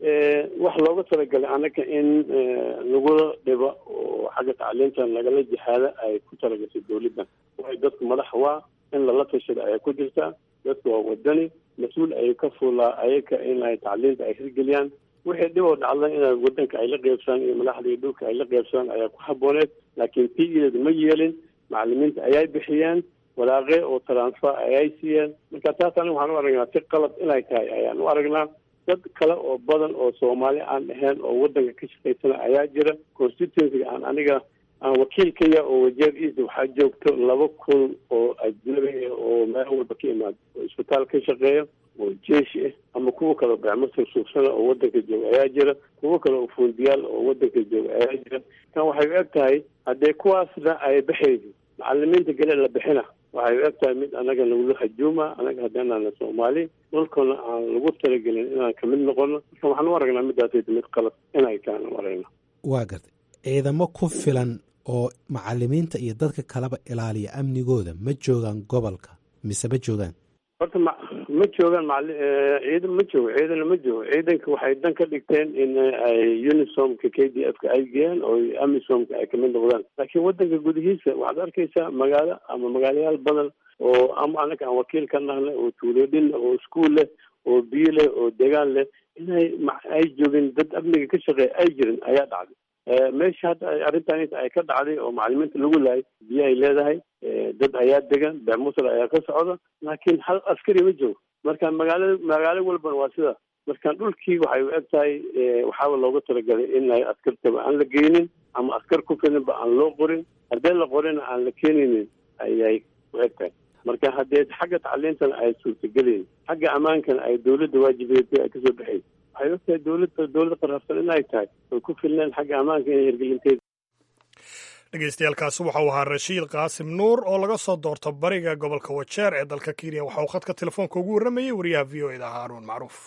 wax looga talagalay anaga in lagula dhibo oo xagga tacliintan lagala jihaada ay ku talagashay dowladdan waayo dadku madax waa in lala tashado ayaa ku jirtaa dadku waa wadani mas-uul ayay ka fuulaa ayaga in ay tacliinta ay hirgeliyaan wixii dhib oo dhacda in wadanka ay la qeybsadaan iyo madaxda iyo dhulka ay la qeybsadaan ayaa ku habooneed laakiin p eed ma yeelin macalimiinta ayay bixiyeen walaaqe oo transfer ayay siiyeen marka taas aniga waxaan u aragnaa si qalad inay tahay ayaan u aragnaa dad kale oo badan oo soomaali aan ahayn oo wadanka ka shaqaysana ayaa jira constituencyga aan aniga aan wakiilkaya oo wajeer east waxaa joogto laba kun oo ajnabi ah oo meel walba ka imaada oo isbitaal ka shaqeeya oo jeeshi ah ama kuwa kale bacmasir suugsana oo wadanka jooga ayaa jira kuwo kale oo fuundiyaal oo wadanka jooga ayaa jira kan waxay u eg tahay haddee kuwaasna ay baxayso macalimiinta gale la bixina waxay u eg tahay mid anaga nagula hajuuma anaga haddaanaana soomaali dhulkana aan lagu talagelin inaan kamid noqono marka waxaan u aragnaa midaasayda mid qalad inay tahan u aragna waa gartay ciidamo ku filan oo macalimiinta iyo dadka kaleba ilaaliya amnigooda ma joogaan gobolka mise ma joogaan horta ma ma joogaan macali ciidan ma joogo ciidana ma joogo ciidanka waxay dan ka dhigteen in ay unisomka k d f ka ay geeyaan oo amisomka ay kamid noqdaan laakiin wadanka gudihiisa waxaad arkaysaa magaalo ama magaalayaal badan oo ama anaga aan wakiil ka nahnay oo tuuloodhin oo iskuol leh oo biyo leh oo degaan leh inay ay joogin dad amniga ka shaqeeya ay jirin ayaa dhacday meesha hadda arrintan ay ka dhacday oo macalimiinta lagu laayay biyo ay leedahay dad ayaa degan beemusal ayaa ka socda laakiin hal askari ma joogo marka magaala magaalo walbana waa sida marka dhulkii waxay u eg tahay waxaaba looga talagalay inay askartaba aan la geynin ama askar ku filinba aan loo qorin haddii la qorina aan la keenaynin ayay u eg tahay marka haddee xagga tacliintana ay suurtagelayn xagga ammaankana ay dawladda waajibeed ay kasoo baxayn waxay og tahay dowladda dowladda qarabsan inay tahay oy ku filneen xagga ammaanka inay hirgelinteed dhegeystayaaalkaasi waxau ahaa rashiid qaasim nuur oo laga soo doorto bariga gobolka wajeer ee dalka kenya waxa uu khadka telefoonka ugu warramayey wariyaha v o eda haaruun macruuf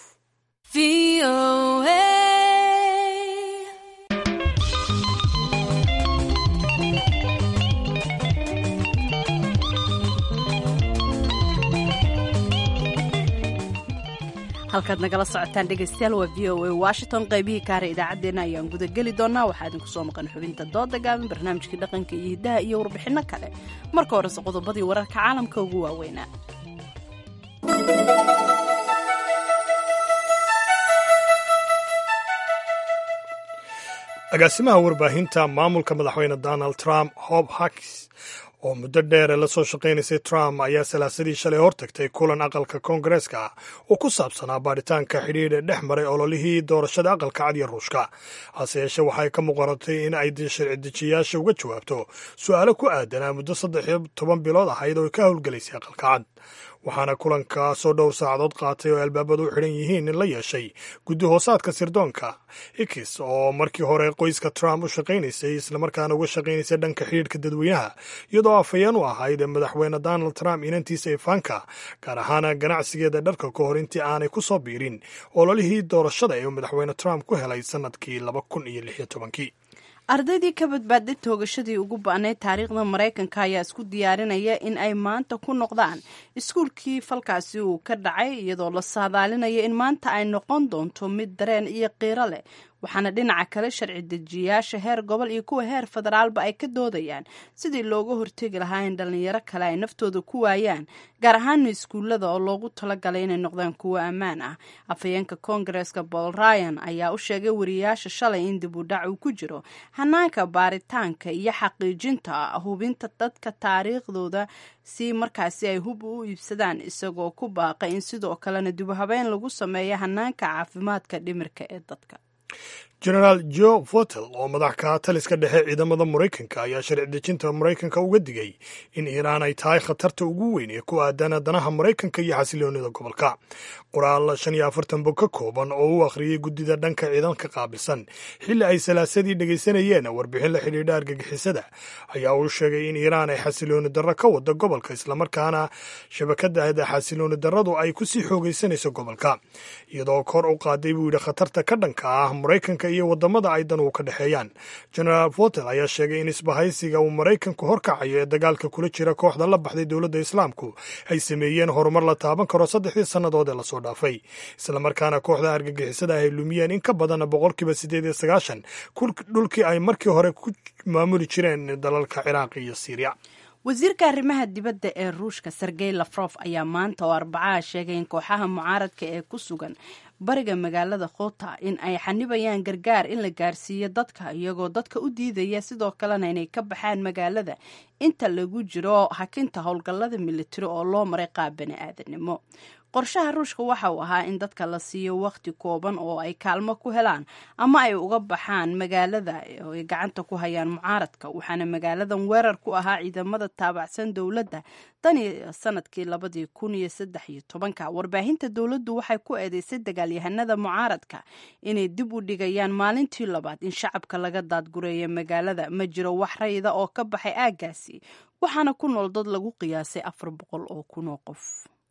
halkaad nagala socotaan dhegeystayaal waa v o a washington qaybihii kaare idaacaddeenna ayaan gudageli doonaa waxaa idinku soo maqan xubinta dooda gaaban barnaamijkii dhaqanka iyo hiddaha iyo warbixinno kale marka horese qodobadii wararka caalamka ugu waaweynaa agaasimaha warbaahinta maamulka madaxweyne donald trump hob hakis oo muddo dheer la soo shaqaynaysay trump ayaa salaasadii shalay hortagtay kulan aqalka koongareeska oo ku saabsanaa baadhitaanka xidhiidha dhex maray ololihii doorashada aqalka cad iyo ruushka hase yeeshee waxay ka muuqanatay in ay sharci dejiyayaasha uga jawaabto su-aalo ku aadanaa muddo saddex iyo toban bilood ahayd oo ka howlgelaysay aqalka cad waxaana kulankaasoo dhowr saacadood qaatay oo albaabadu u xidhan yihiin in la yeeshay guddi hoosaadka sirdoonka ikis oo markii hore qoyska trump u shaqaynaysay islamarkaana uga shaqaynaysay dhanka xidhiidhka dadweynaha iyadoo afhayeen u ahayd madaxweyne donald trump inantiisa ifaanka gaar ahaan ganacsigeeda dharka ka hor intii aanay ku soo biirin ololihii doorashada ee madaxweyne trump ku helay sannadkii laba kun iyo lix iyo tobankii ardaydii ka badbaaday toogashadii ugu ba'nayd taariikhda maraykanka ayaa isku diyaarinaya in ay maanta ku noqdaan iskuulkii falkaasi uu ka dhacay iyadoo la saadaalinaya in maanta ay noqon doonto mid dareen iyo qiiro leh waxaana dhinaca kale sharci dejiyayaasha heer gobol iyo kuwa heer federaalba ay ka doodayaan sidii looga hortegi lahaa in dhallinyaro kale ay naftooda ku waayaan gaar ahaana iskuullada oo loogu talagalay inay noqdaan kuwo ammaan ah afhayeenka koongareeska paul ryan ayaa u sheegay wariyayaasha shalay in dib u dhac uu ku jiro hanaanka baaritaanka iyo xaqiijinta hubinta dadka taariikhdooda si markaasi ay hub u iibsadaan isagoo ku baaqay in sidoo kalena dib u habeyn lagu sameeyo hanaanka caafimaadka dhimirka ee dadka genaraal jo votel oo madax ka taliska dhexe ciidamada maraykanka ayaa sharci dejinta maraykanka uga digay in iiraan ay tahay khatarta ugu weyn ee ku aadan danaha maraykanka iyo xasiloonida gobolka qoraal shan iyo afartan bog ka kooban oo u akhriyey guddida dhanka ciidanka qaabilsan xilli ay salaasadii dhegaysanayeen warbixin la xidhiidha argagixisada ayaa uu sheegay in iiraan ay xasilooni darro ka wada gobolka islamarkaana shabakada xasilooni darradu ay kusii xoogaysanayso gobolka iyadoo kor u qaaday buu yidhi khatarta ka dhanka ah maraykanka iyo wadamada ay danuhu ka dhexeeyaan genaraal votel ayaa sheegay in isbahaysiga uu maraykanku horkacayo ee dagaalka kula jira kooxda la baxday dowladda islaamku ay sameeyeen horumar la taaban karo saddexdii sannadood ee lasoo dhaafay islamarkaana kooxda argagixisada ay lumiyeen in ka badan boqolkiiba siddeed iyo sagaashan dhulkii ay markii hore ku maamuli jireen dalalka ciraaq iyo siiriya wasiirka arrimaha dibadda ee ruushka sergey lafrof ayaa maanta oo arbacaha sheegay in kooxaha mucaaradka ee ku sugan bariga magaalada khota in ay xanibayaan gargaar in la gaarsiiyo dadka iyagoo dadka u diidaya sidoo kalena inay ka baxaan magaalada inta lagu jiro hakinta howlgallada militari oo loo maray qaab bani aadanimo qorshaha ruushka waxa uu ahaa in dadka la siiyo wakhti kooban oo ay kaalmo ku helaan ama ay uga baxaan magaalada oo ay gacanta ku hayaan mucaaradka waxaana magaaladan weerar ku ahaa ciidamada taabacsan dowladda tan iyo sanadkii labadii kun iyo saddex iyo tobanka warbaahinta dowladdu waxay ku eedeysay dagaalyahanada mucaaradka inay dib u dhigayaan maalintii labaad in shacabka laga daadgureeya magaalada ma jiro wax rayida oo ka baxay aaggaasi waxaana ku nool dad lagu qiyaasay afar boqol oo kun oo qof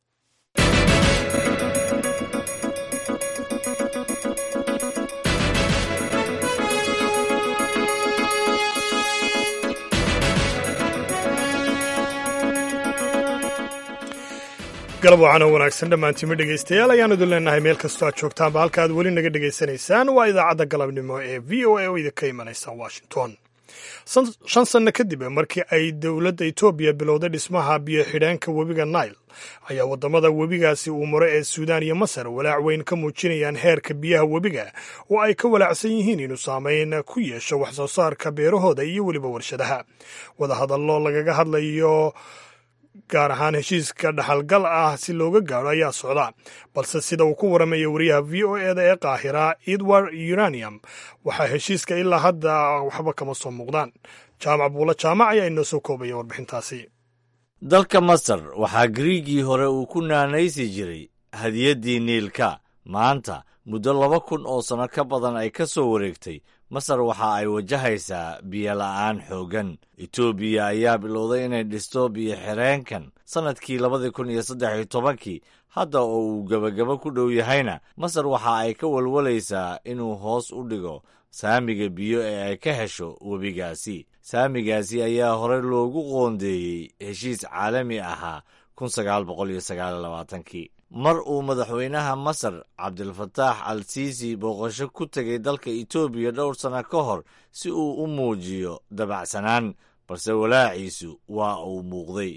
galab waxaana wanaagsan dhammaantiima dhegaystayaal ayaan idin leenahay meel kastoo aad joogtaanba halka aad weli naga dhegaysanaysaan waa idaacadda galabnimo ee v o a oo idinka imanaysa washington shan sanno kadib markii ay dowladda etoobiya bilowday dhismaha biyo xidheenka webiga nail ayaa waddamada webigaasi uu maro ee suudaan iyo masar walaac weyn ka muujinayaan heerka biyaha webiga oo ay ka walaacsan yihiin inuu saameyn ku yeesho wax soo saarka beerahooda iyo weliba warshadaha wadahadallo lagaga hadlayo gaar ahaan heshiiska dhaxalgal ah si looga gaadho ayaa socda balse sida uu ku waramaya wariyaha v o eda ee qaahira edward uranium waxaa heshiiska ilaa hadda waxba kama soo muuqdaan jaamac buulo jaamac ayaa inoo soo koobaya warbixintaasi dalka masar waxaa griigii hore uu ku naanaysi jiray hadiyaddii niilka maanta muddo laba kun oo sanno ka badan ay ka soo wareegtay masar waxa ay wajahaysaa biyola'aan xooggan etoobiya ayaa bilowday inay dhisto biyo-xireenkan sannadkii labadii kun iyo saddex iyo tobankii hadda oo uu gebagabo ku dhow yahayna masar waxa ay ka walwalaysaa inuu hoos u dhigo saamiga biyo ee ay ka hesho webigaasi saamigaasi ayaa hore loogu qoondeeyey heshiis caalami ahaa kun sagaal boqol iyo sagaal iyo labaatankii mar uu madaxweynaha masar cabdilfataax al siisi booqasho ku tegay dalka etoobiya dhowr sanno ka hor si uu u muujiyo dabacsanaan balse walaaciisu waa uu muuqday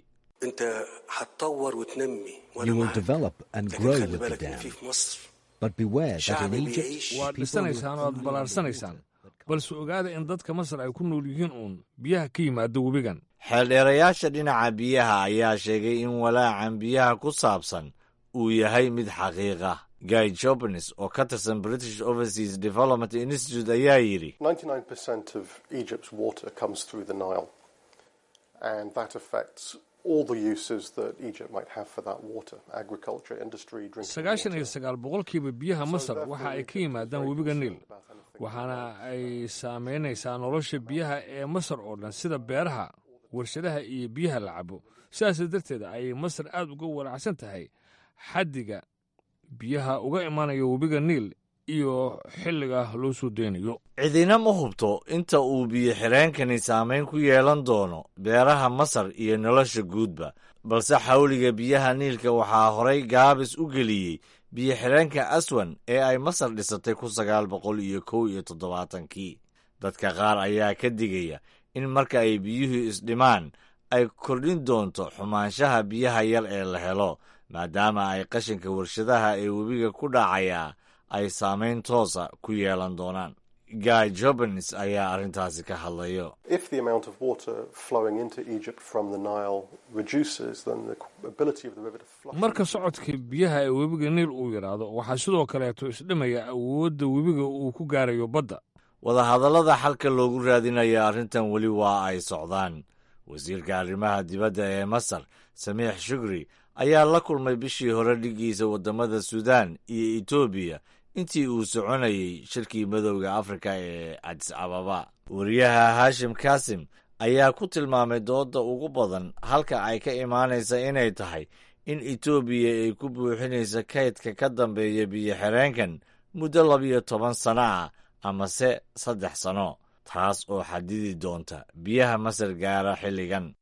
waad dhisanaysaan oo aad ballaarsanaysaan balse ogaada in dadka masar ay ku nool yihiin uun biyaha ka yimaado webigan xeeldheerayaasha dhinaca biyaha ayaa sheegay in walaacan biyaha ku saabsan uu yahay mid xaqiiqa guy jobnes oo ka tirsan british overseas development institute ayaa yidhi sagaashan iyo sagaal boqolkiiba biyaha masar waxa ay ka yimaadaan webiga niil waxaana ay saamaynaysaa nolosha biyaha ee masar oo dhan sida beeraha warshadaha iyo biyaha la cabo sidaas darteed ayay masar aad uga walaacsan tahay xaddiga biyaha uga imanaya webiga niil iyo xilliga loo soo deynayo cidina ma hubto inta uu biyo-xireenkani saamayn ku yeelan doono beeraha masar iyo nolosha guudba balse xawliga biyaha niilka waxaa horay gaabis u geliyey biyo-xireenka aswan ee ay masar dhisatay kun sagaal boqol iyo kow iyo toddobaatankii dadka qaar ayaa ka digaya in marka ay biyuhu isdhimaan ay kordhin doonto xumaanshaha biyaha yar ee la helo maadaama ay qashinka warshadaha ee webiga ku dhacaya ay saamayn toosa ku yeelan doonaan guy jobens ayaa arrintaasi ka hadlayo marka socodka biyaha ee webiga niil uu yidhaahdo waxaa sidoo kaleeto isdhimaya awoodda webiga uu ku gaarayo badda wadahadallada xalka loogu raadinaya arrintan weli waa ay socdaan wasiirka arrimaha dibadda ee masar samiix shukri ayaa la kulmay bishii hore dhiggiisa waddamada suudaan iyo etoobiya intii uu soconayey shirkii madowda afrika ee cadis ababa wariyaha haashim kaasim ayaa ku tilmaamay doodda ugu badan halka ay ka imaanaysa inay tahay in etoobiya ay ku buuxinayso kaydka ka dambeeya biyo-xireenkan muddo labiyo toban sanno ah amase saddex sanno taas oo xadidi doonta biyaha masar gaara xilligan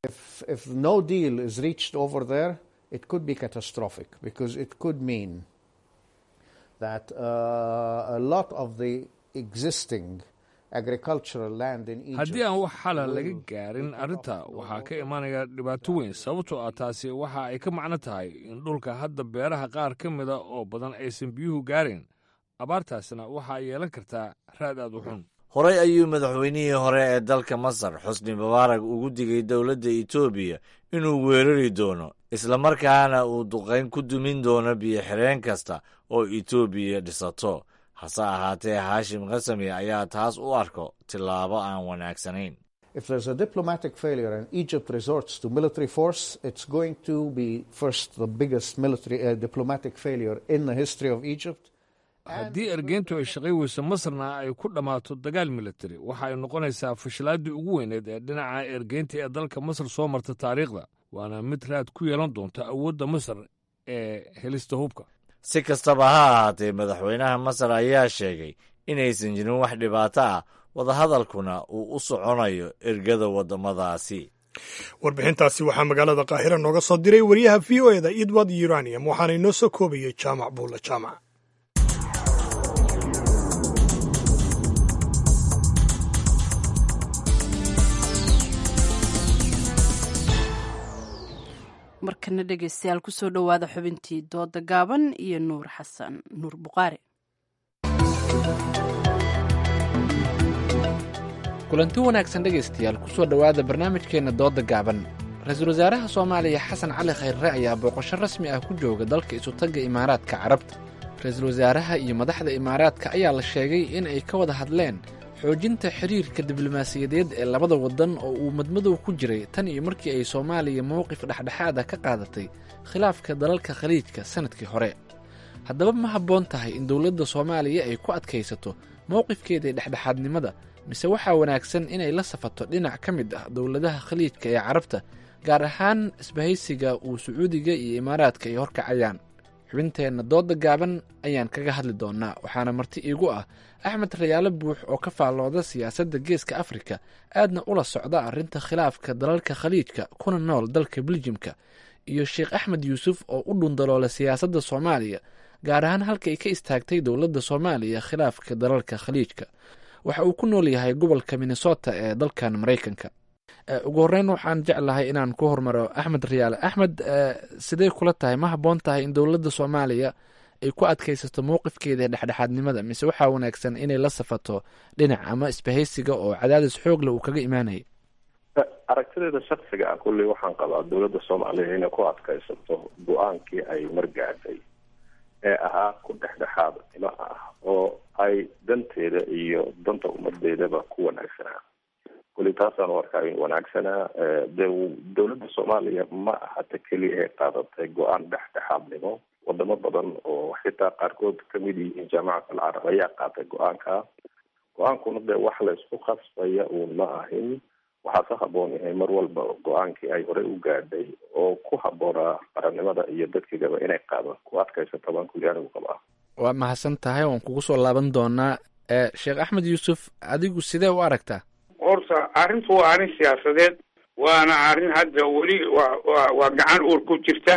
it could be catastrophic because it could mean that uh, a lot of the existing agricultural land in Egypt haddii aan wax xala laga gaarin arrinta waxaa ka imanaya dhibaato weyn sababtoo ah taasi waxa ay ka macno tahay in dhulka hadda beeraha qaar ka mida oo badan aysan biyuhu gaarin abaartaasna waxa ay yeelan kartaa raad aad u xun horey ayuu madaxweynihii hore ee dalka masar xusni mubaarak ugu digay dowladda etoobiya inuu weerari doono islamarkaana uu duqayn ku dumin doono biyo-xireen kasta oo etoobiya dhisato hase ahaatee haashim khasami ayaa taas u arko tillaabo aan wanaagsanayn If there's a diplomatic failure and Egypt resorts to military force, it's going to be first the biggest military uh, diplomatic failure in the history of Egypt. haddii ergeyntu ay shaqay weyso masarna ay ku dhammaato dagaal militari waxa ay noqonaysaa fashilaaddii ugu weyneed ee dhinaca ergeynta ee dalka masar soo marta taariikhda waana mid raad ku yeelan doonta awoodda masar ee helista hubka si kastaba ha ahaatee madaxweynaha masar ayaa sheegay inaysan jirin wax dhibaato ah wadahadalkuna uu u soconayo ergada waddamadaasi warbixintaasi waxaa magaalada qaahira nooga soo diray wariyaha v o eda edward uranium waxaana inoo soo koobayay jaamac buulla jaamac markana dhegeystayaal kusoo dhowaada xubintii dooda gaaban iyo nuur xasan nuur buqaari kulanti wanaagsan dhegaystayaal kusoo dhowaada barnaamijkeenna dooda gaaban ra-iisul wasaaraha soomaaliya xasan cali khayrre ayaa booqasho rasmi ah ku jooga dalka isutagga imaaraadka carabta ra-iisul wasaaraha iyo madaxda imaaraadka ayaa la sheegay in ay ka wada hadleen xoojinta xiriirka diblomaasiyadeed ee labada waddan oo uu madmadow ku jiray tan iyo markii ay soomaaliya mowqif dhexdhexaad ah ka qaadatay khilaafka dalalka khaliijka sannadkii hore haddaba ma habboon tahay in dowladda soomaaliya ay ku adkaysato mowqifkeeda dhexdhexaadnimada mise waxaa wanaagsan inay la safato dhinac ka mid ah dowladaha khaliijka ee carabta gaar ahaan isbahaysiga uu sacuudiga iyo imaaraadka ay horkacayaan xubinteenna dooda gaaban ayaan kaga hadli doonnaa waxaana marti iigu ah axmed rayaalo buux oo ka faallooda siyaasadda geeska afrika aadna ula socda arrinta khilaafka dalalka khaliijka kuna nool dalka beljimka iyo sheekh axmed yuusuf oo u dhundaloola siyaasadda soomaaliya gaar ahaan halka ay ka istaagtay dowladda soomaaliya khilaafka dalalka khaliijka waxa uu ku nool yahay gobolka minnesota ee dalkan maraykanka ugu horreyn waxaan jeclahay inaan ku hormaro axmed rayaale axmed sidee kula tahay ma habboon tahay in dowladda soomaaliya ay ku adkaysato mowqifkeeda dhexdhexaadnimada mise waxaa wanaagsan inay la safato dhinac ama isbahaysiga oo cadaadis xoogle uu kaga imaanayay aragtideeda shaksiga ah kulley waxaan qabaa dowladda soomaaliya inay ku adkaysato go-aankii ay margaadhay ee ahaa ku dhexdhexaad nimo ah oo ay danteeda iyo danta ummadeedaba ku wanaagsanaa kulli taasaan u arkaa in wanaagsanaa de dowladda soomaaliya ma ahata keliya ay qaadatay go-aan dhexdhexaadnimo wadamo badan oo xitaa qaarkood kamid yihiin jaamacat alcarab ayaa qaatay go-aanka go-aankuna de wax la isku khasbaya uun ma ahin waxaa ka haboon yahay mar walba go-aankii ay horey u gaadhay oo ku haboonaa qarannimada iyo dadkigaba inay qaado ku adkaysata baan kulli anigu qabaa waa mahadsan tahay waan kugu soo laaban doonaa sheekh axmed yuusuf adigu sidee u aragtaa horta arrintu waa arrin siyaasadeed waana arrin hadda weli waa wa waa gacan uur ku jirta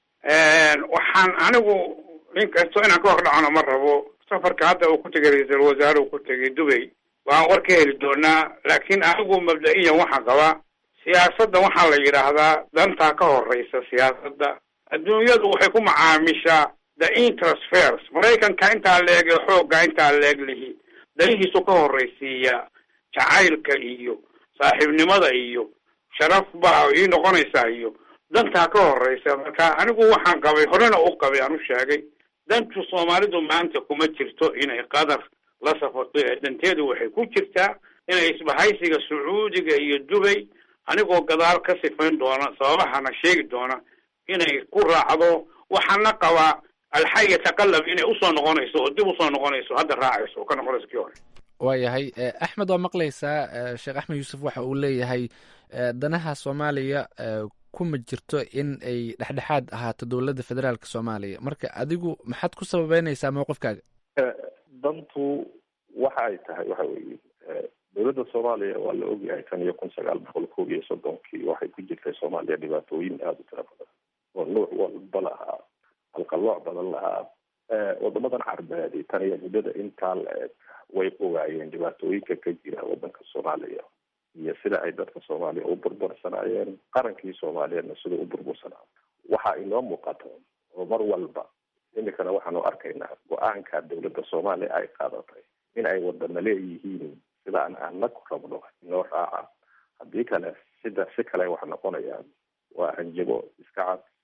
waxaan anigu inkastoo inaan ka hor dhacno ma rabo safarka hadda uu ku tegay ra-iisul wasaare uu ku tegay dubay waan war ka heli doonaa laakiin anigu mabda-iyan waxaan qabaa siyaasadda waxaa la yidhaahdaa dantaa ka horeysa siyaasadda adduunyadu waxay ku macaamishaa the interest maraykanka intaa leeg ee xoogga intaa leeg lihi danihiisu ka horreysiiya jacaylka iyo saaxiibnimada iyo sharaf baa ii noqonaysaa iyo dantaa ka horeysa marka anigu waxaan qabay horena u qabay aan u sheegay dantu soomaalidu maanta kuma jirto inay qadar la safato ee danteedu waxay ku jirtaa inay isbahaysiga sacuudiga iyo dubay anigoo gadaal ka sifayn doona sababahana sheegi doona inay ku raacdo waxaana qabaa alxay yataqalab inay usoo noqonayso oo dib usoo noqonayso hadda raacayso oo ka noqonayso kii hore waayahay axmed waa maqlaysaa sheekh axmed yuusuf waxa uu leeyahay danaha soomaaliya kuma jirto in ay dhexdhexaad ahaato dowladda federaalka soomaaliya marka adigu maxaad ku sababeynaysaa mowqifkaaga dantu waxa ay tahay waxa weeye dowladda soomaaliya waa la ogyahay tan iyo kun sagaal boqol koob iyo soddonkii waxay ku jirtay soomaaliya dhibaatooyin aada u tira badan oo nuuc walba lahaa alqalooc badan lahaa wadamadan carbeedi tan iyo muddada intaa la eg way ogaayeen dhibaatooyinka ka jira wadanka soomaaliya iyo sida ay dadka soomaaliya u burbursanaayeen qarankii soomaaliyeedna sida u burbursanaa waxa inoo muuqata oo mar walba imikana waxaanu arkaynaa go-aanka dowladda soomaaliya ay qaadatay in ay wadana leeyihiin sida aan ana ku rabno inoo raaca haddii kale sida si kale wax noqonayaan waa hanjabo iska cad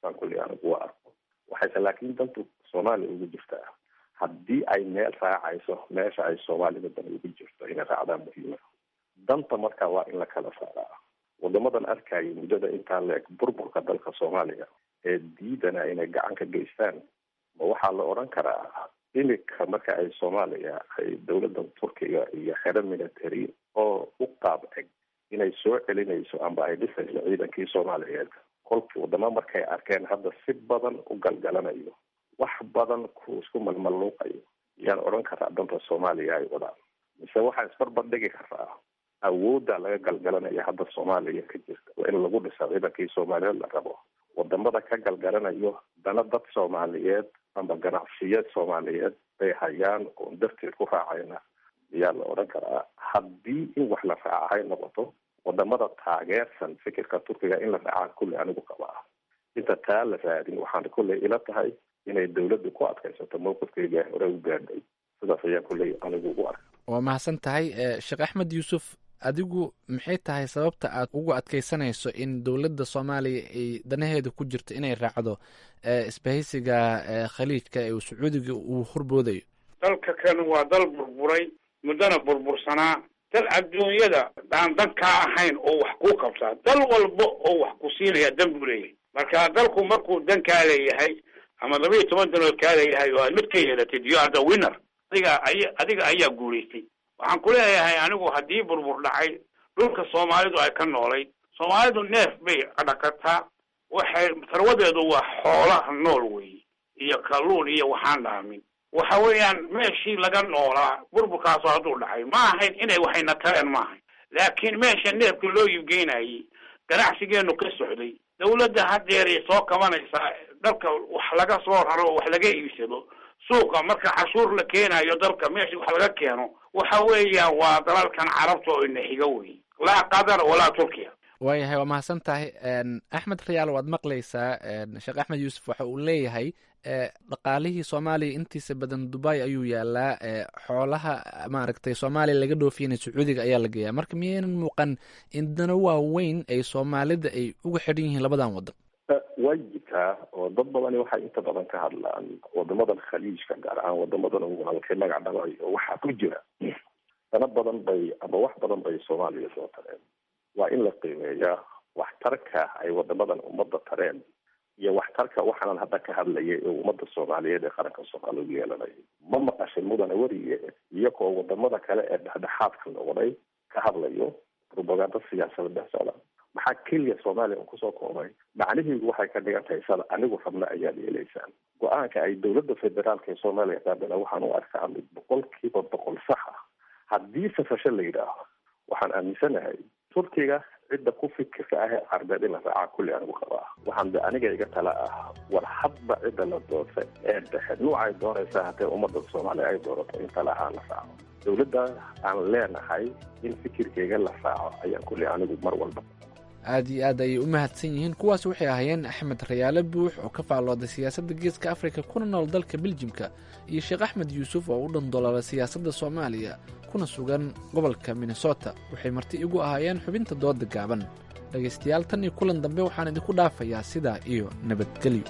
saan kulli anigu u arko waxayse laakiin dantu soomaaliya ugu jirtaa haddii ay meel raacayso meesha ay soomaalida dan ugu jirto inay raacdaa muhiima danta marka waa in la kala saaraa wadamadan arkayay muddada intaa la-eg burburka dalka soomaaliya ee diidana inay gacan ka geystaan ma waxaa la odhan karaa imika marka ay soomaaliya ay dowladda turkiga iyo xero military oo u qaab eg inay soo celinayso amba ay dhisayso ciidankii soomaaliyeed kolkii wadamo markay arkeen hadda si badan u galgalanayo wax badan ku isku malmalluuqayo yaan odhan karaa danta soomaaliya ay wadaan mise waxaa isbarbar dhigi karaa awoodda laga galgalanaya hadda soomaaliya ka jirta waa in lagu dhisa ciidankii soomaaliyeed la rabo wadamada ka galgalanayo dana dad soomaaliyeed amba ganacsiyeed soomaaliyeed bay hayaan oon darteed ku raacayna ayaa la odhan karaa haddii in wax la raaca hay noqoto wadamada taageersan fikirka turkiga in la raacaa kulley anigu qabaa inta taa la raadin waxaan kulley ila tahay inay dawladdu ku adkaysato mowqifkeyga hore u gaadhay sidaas ayaa kulley anigu u arka waa mahadsan tahay sheekh axmed yuusuf adigu maxay tahay sababta aad ugu adkaysanayso in dowladda soomaaliya ay danaheeda ku jirto inay raacdo isbahaysiga khaliijka ee sacuudiga uu horboodayo dalka kan waa dal burburay muddana burbursanaa dal adduunyada aan dan kaa ahayn oo wax kuu qabtaa dal walba oo wax ku siinaya dan buu leeyahay marka dalku markuu dan kaa leeyahay ama laba iyo toban danood kaa leeyahay oo aad mid ka yeelatid you are the winner adiga ay adiga ayaa guulaystay waxaan ku leeyahay anigu haddii burbur dhacay dhulka soomaalidu ay ka noolayd soomaalidu neef bay dhaqataa waxay tarwadeedu waa xoolaha nool weeye iyo kalluun iyo waxaan dhaamin waxa weeyaan meeshii laga noolaa burburkaasu hadduu dhacay ma ahayn inay waxayna tareen ma ahayn laakiin meesha neefka loo iibgeynayay ganacsigeenu ka socday dawladda hadeeray soo kabanaysaa dalka wax laga soo raro oo wax laga iibsado suuqa marka cashuur la keenayo dalka meesha wax laga keeno waxa weeyaan waa dalalkan carabta oo ina xiga wey laa qatar walaa turkiya waayahay waa mahadsan tahay axmed rayaal waad maqlaysaa sheekh axmed yuusuf waxa uu leeyahay dhaqaalihii soomaaliya intiisa badan dubai ayuu yaalaa xoolaha maaragtay soomaaliya laga dhoofiyana sacuudiga ayaa la geeyaa marka miyaynan muuqan in dana waaweyn ay soomaalida ay uga xidhan yihiin labadan wadan way jirtaa oo dad badani waxay inta badan ka hadlaan wadamadan khaliijka gaar ahaan wadamadan walaalkay magac dhabayo waxaa ku jira dana badan bay ama wax badan bay soomaaliya soo tareen waa in la qiimeeyaa waxtarka ay wadamadan ummadda tareen iyo waxtarka waxaanan hadda ka hadlayay ee ummadda soomaaliyeed ee qaranka soomaaliya u yeelanaya ma maqashay mudane weriye iyagoo wadamada kale ee dhexdhexaadka noqday ka hadlayo propaganda siyaasada dhex socda maxaa keliya soomaaliya un kusoo koobay macnihiidu waxay ka dhigan tahay sada anigu rabna ayaad yeelaysaan go-aanka ay dowladda federaalka ee soomaaliya qaadana waxaan u arkaa mid boqolkiiba boqol sax ah haddii safasho la yidhaaho waxaan aaminsanahay turkiga cidda ku fikirka ah ee carbeed in la raacaa kulli anigu qabaa waxaan de aniga iga tala ah war hadba cidda la doorta ee dhexe nuucay doonaysaa haddee ummadda soomaaliya ay doorato in tala ahaan la raaco dowladda aan leenahay in fikirkeyga la raaco ayaan kulli anigu mar walba aad iyo aad ayay u mahadsan yihiin kuwaas waxay ahaayeen axmed rayaale buux oo ka faallooday siyaasadda geeska afrika kuna nool dalka beljimka iyo sheekh axmed yuusuf oo u dhandoloola siyaasadda soomaaliya kuna sugan gobolka minnesota waxay marti igu ahaayeen xubinta dooda gaaban dhegaystayaal tan iyo kulan dambe waxaan idinku dhaafayaa sidaa iyo nabadgelyo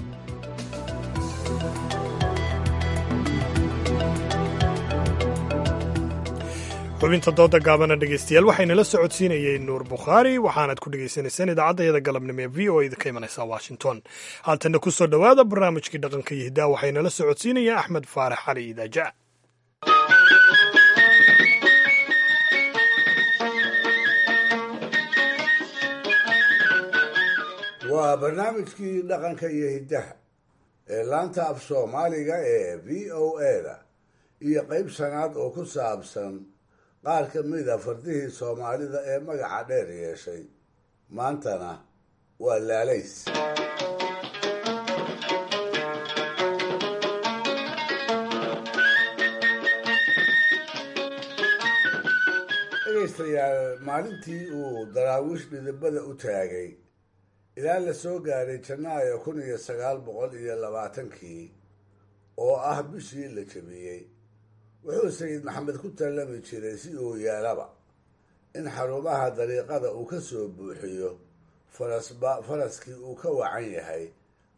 xubinta dooda gaabana dhegaystayaal waxaynala socodsiinayey nuur bukhaari waxaanaad ku dhegaysanaysaan idaacadayada galabnimo ee v o eda ka imanaysa washington haatanna ku soo dhowaada barnaamijkii dhaqanka iyo hiddaa waxaynala socodsiinaya axmed faarax cali idaaja waa barnaamijkii dhaqanka iyo hiddaha ee laanta af soomaaliga ee v o eda iyo qayb shanaad oo ku saabsan qaar ka mida fardihii soomaalida ee magaca dheer yeeshay maantana waa laalays dhegaystayaal maalintii uu daraawiish dhidibada u taagay ilaa la soo gaaray janaayo kun iyo sagaal boqol iyo labaatankii oo ah bishii la jabiyey wuxuu sayid maxamed ku tallami jiray si uu yeelaba in xarumaha dariiqada uu ka soo buuxiyo farasba faraskii uu ka wacan yahay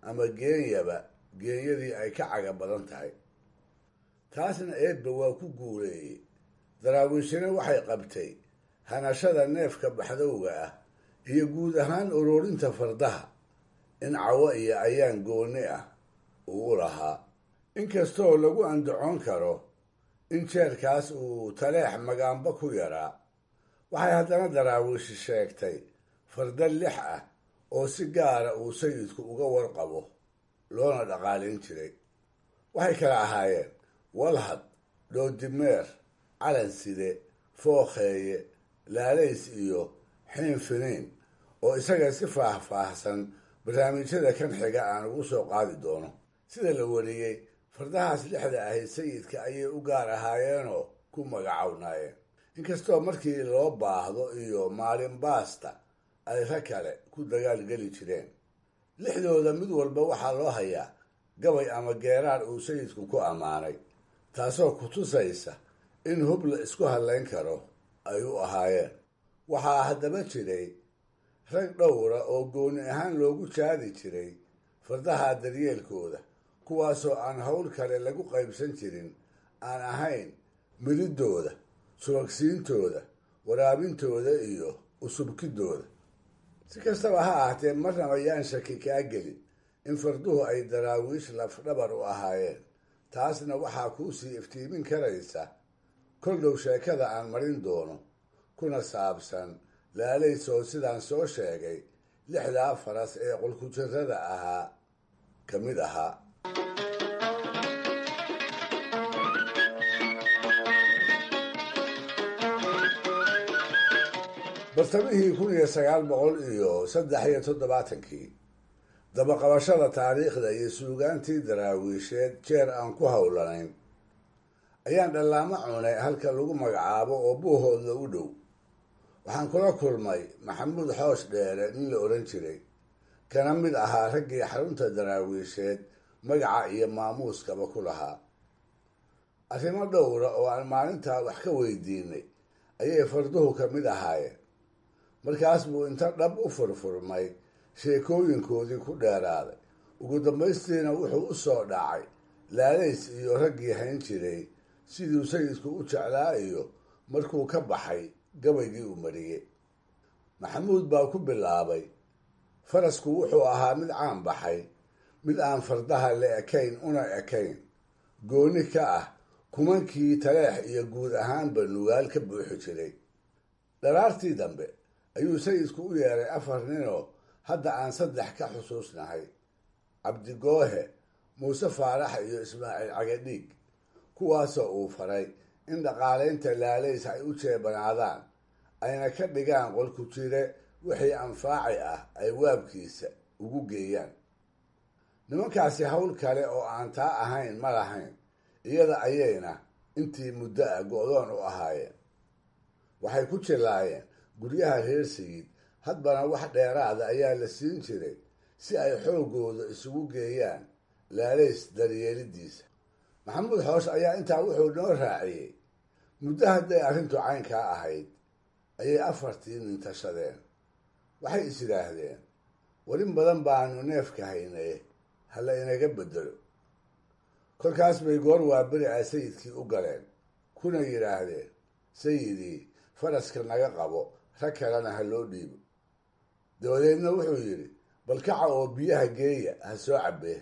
ama geenyaba geenyadii ay ka caga badan tahay taasna eebba waa ku guuleeyey daraawiishina waxay qabtay hanashada neefka baxdowga ah iyo guud ahaan ururinta fardaha in cawo iyo ayaan gooni ah uu u lahaa inkastoo lagu andacoon karo in jeerkaas uu taleex magaanba ku yaraa waxay haddana daraawiishi sheegtay farda lix ah oo si gaara uu sayidku uga warqabo loona dhaqaalayn jiray waxay kala ahaayeen walhad dhoodimeer calanside fookheeye laalays iyo xiin finiin oo isaga si faah-faahsan barnaamijyada kan xiga aan ugu soo qaadi doono sida la wariyey fardahaas lixda ahayd sayidka ayay u gaar ahaayeenoo ku magacownaayeen inkastoo markii loo baahdo iyo maalin baasta ay rag kale ku dagaalgeli jireen lixdooda mid walba waxaa loo hayaa gabay ama geeraar uu sayidku ku ammaanay taasoo ku tusaysa in hub la isku hadlayn karo ay u ahaayeen waxaa haddaba jiray rag dhowra oo gooni ahaan loogu jaadi jiray fardaha daryeelkooda kuwaasoo aan howl kale lagu qaybsan jirin aan ahayn mididooda subagsiintooda waraabintooda iyo usubkidooda si kastaba ha ahaatee marnaba yaan shaki kaa gelin in farduhu ay daraawiish lafdhabar u ahaayeen taasna waxaa kuu sii iftiimin karaysa kol dhow sheekada aan marin doono kuna saabsan laalaysoo sidaan soo sheegay lixdaa faras ee qolkujirada ahaa ka mid ahaa bartamihii kun iyo sagaal boqol iyo saddex iyo toddobaatankii dabaqabashada taariikhda iyo suugaantii daraawiisheed jeer aan ku howlanayn ayaan dhallaamo cunay halka lagu magacaabo oo buuhooda u dhow waxaan kula kulmay maxamuud xoosh dheere nin la odhan jiray kana mid ahaa raggii xarunta daraawiisheed magaca iyo maamuuskaba ku lahaa arrimo dhowra oo aan maalintaa wax ka weydiinay ayay farduhu ka mid ahaayeen markaas buu inta dhab u furfurmay sheekooyinkoodii ku dheeraaday ugu dambaystiina wuxuu u soo dhacay laalays iyo raggii hayn jiray siduu sayidku u jeclaa iyo markuu ka baxay gabaygii uu mariyey maxamuud baa ku bilaabay farasku wuxuu ahaa mid caan baxay mid aan fardaha la ekayn una ekayn gooni ka ah kumankii taleex iyo guud ahaanba nugaal ka buuxi jiray dharaartii dambe ayuu sayidku u yeeray afar ninoo hadda aan saddex ka xusuusnahay cabdigoohe muuse faarax iyo ismaaciil cagadhiig kuwaasoo uu faray in dhaqaalaynta laalays ay u jeebanaadaan ayna ka dhigaan qolku jire wixii anfaaci ah ay waabkiisa ugu geeyaan nimankaasi hawl kale oo aan taa ahayn ma lahayn iyada ayayna intii muddo ah go-doon u ahaayeen waxay ku jilaayeen guryaha reer sayid hadbana wax dheeraada ayaa la siin jiray si ay xoogooda isugu geeyaan laalays daryeelidiisa maxamuud xoosh ayaa intaa wuxuu noo raaciyey muddo hadday arrintu caynkaa ahayd ayay afartii nintashadeen waxay is yidhaahdeen warin badan baanu neefka haynaye hala inaga bedelo kolkaas bay goor waaberi ah sayidkii u galeen kuna yidhaahdeen sayidii faraska naga qabo rag kalena ha loo dhiibo dabadeedna wuxuu yidhi balkaca oo biyaha geeya ha soo cabbee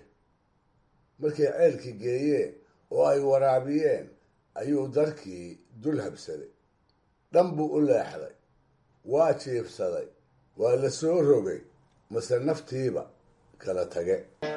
markay ceelkii geeyeen oo ay waraabiyeen ayuu darkii dul habsaday dhan buu u leexday waa jiibsaday waa la soo rogay mase naftiiba kala tage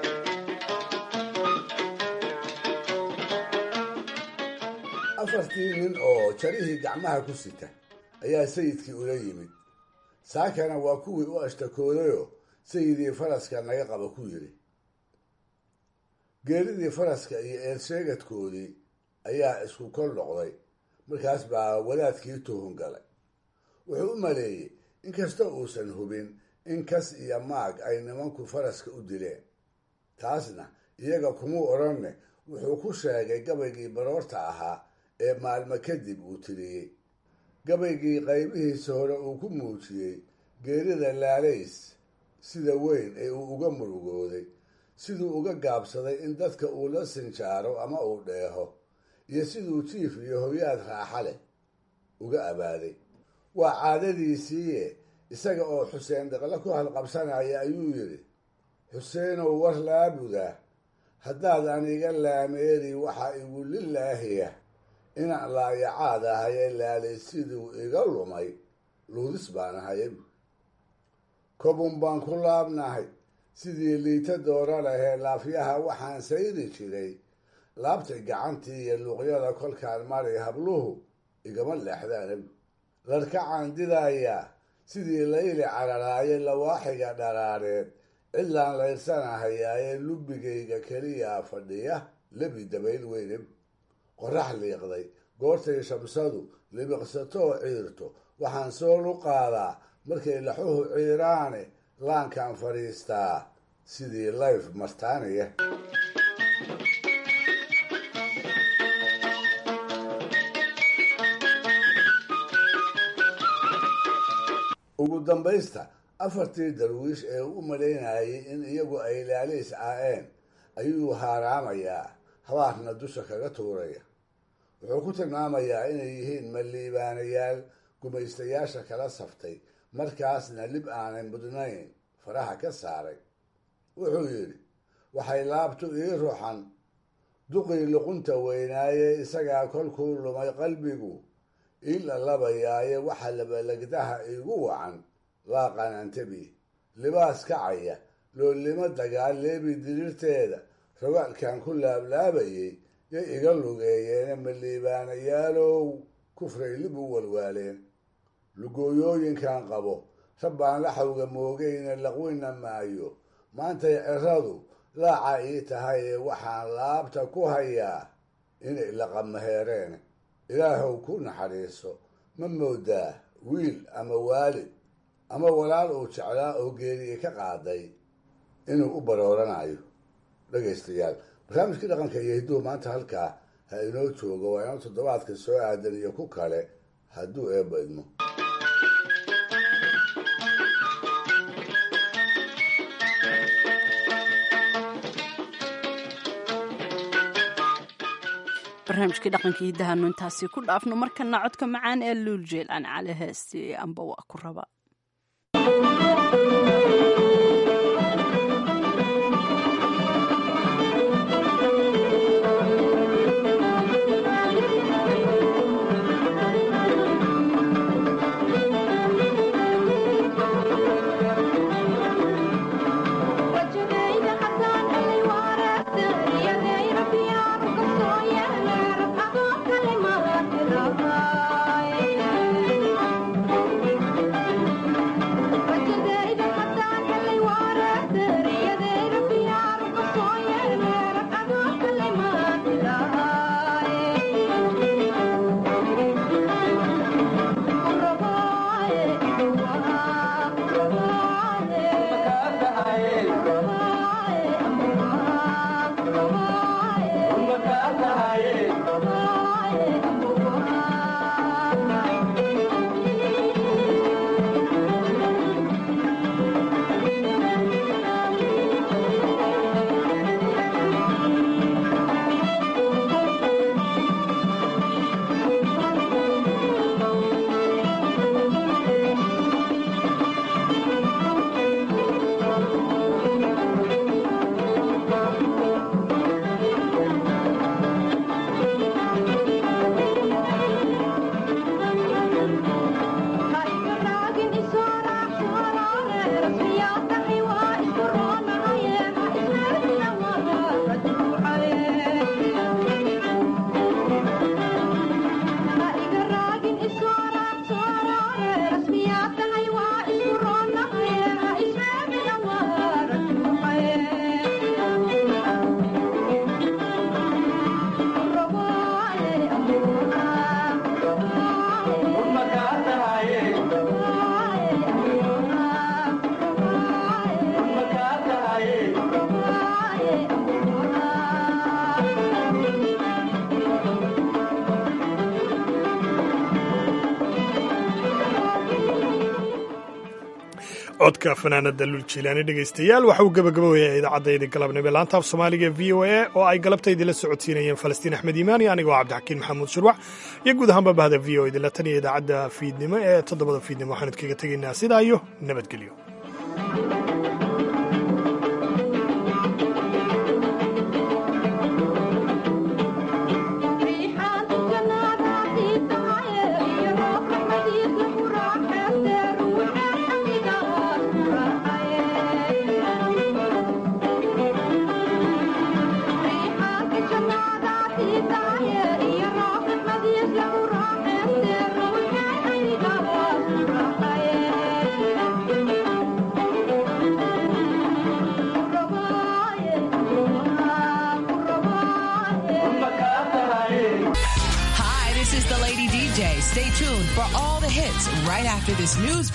afartii nin oo jarihii gacmaha ku sita ayaa sayidkii ula yimid saakana waa kuwii u ashtakoodayoo sayidii faraska naga qaba ku yidhi geeridii faraska iyo eersheegadkoodii ayaa isku kol noqday markaas baa wadaadkii tuhun galay wuxuu u maleeyey inkasta uusan hubin in kas iyo maag ay nimanku faraska u dileen taasna iyaga kumuu odhanne wuxuu ku sheegay gabaygii baroorta ahaa ee maalmo kadib uu tiriyey gabaygii qaybihiisa hore uu ku muujiyey geerida laalays sida weyn ee uu uga murugooday siduu uga gaabsaday in dadka uu la sinjaaro ama uu dheeho iyo siduu jiif iyo hoyaad raaxa leh uga abaaday waa caadadiisiiye isaga oo xuseen dhiqle ku halqabsanaya ayuu yidhi xuseenow war laabuda haddaad aniga laameeri waxaa igu lilaahiya inaan laayacaad ahaye laalay siduu iga lumay luudis baan ahaye kobun baan ku laabnahay sidii liita doora lahee laafyaha waxaan sayri jiray laabtay gacantii iyo luuqyada kolkaan maray habluhu igama leexdaan larkacaan didayaa sidii layli cararaaye lawaaxiga dharaareed cidlaan layrsanahayaayee lubbigayga keliyaa fadhiya lebi dabayl weyne qorax liiqday goortay shamsadu libiqsatoo ciirto waxaan soo luqaadaa markay laxuhu ciiraane laankaan fadhiistaa sidii layf martaanaya ugu dambaysta afartii darwiish ee u malaynayay in iyagu ay laaliis aa'een ayuu haaraamayaa habaarna dusha kaga tuuraya wuxuu ku tilmaamayaa inay yihiin maliibaanayaal gumaystayaasha kala saftay markaasna lib aanay mudnayn faraha ka saaray wuxuu yidhi waxay laabtu ii ruxan duqii luqunta weynaaye isagaa kolkuu lumay qalbigu ii lalabayaaye waxa labalagdaha iigu wacan laaqan antabi libaas kacaya loolimo dagaal leebi diriirteeda rogaalkan ku laablaabayay yay iga lugeeyeene maliibaanayaalow kufray lib u walwaaleen lugooyooyinkan qabo rabbaan laxawga moogayna laqwina maayo maantay ciradu laaca ii tahay ee waxaan laabta ku hayaa inay laqamaheereen ilaahow ku naxariiso ma moodaa wiil ama waalid ama walaal uu jeclaa oo geeriye ka qaaday inuu u barooranayo dhegaystayaal barnaamijkii dhaqanka iyo hidduhu maanta halkaa ha inoo joogo waa inoo toddobaadka soo aadan iyo ku kale hadduu eebba idmo barnaamijkii dhaqanka hidahaanu intaasi ku dhaafno markana codka macaan ee luul jeelaan cali heesti amba waa ku raba Thank you. codka fanaanada lul jiilaani dhegaystayaal waxa uu gabagaboyahay idaacaddaydii galabnimo ee laanta af soomaaliga e v o a oo ay galabtaydii la socodsiinayeen falastiin axmed iimaani anigoo cabdixakiin maxamuud shurwac iyo guud ahaanba bahda v o idinla tan iyo idaacadda fiidnimo ee toddobada fiidnimo waxaanu idkaga tegaynaa sidaa iyo nabadgelyo Hi, this is the Lady DJ. Stay tuned for all the hits right after this news.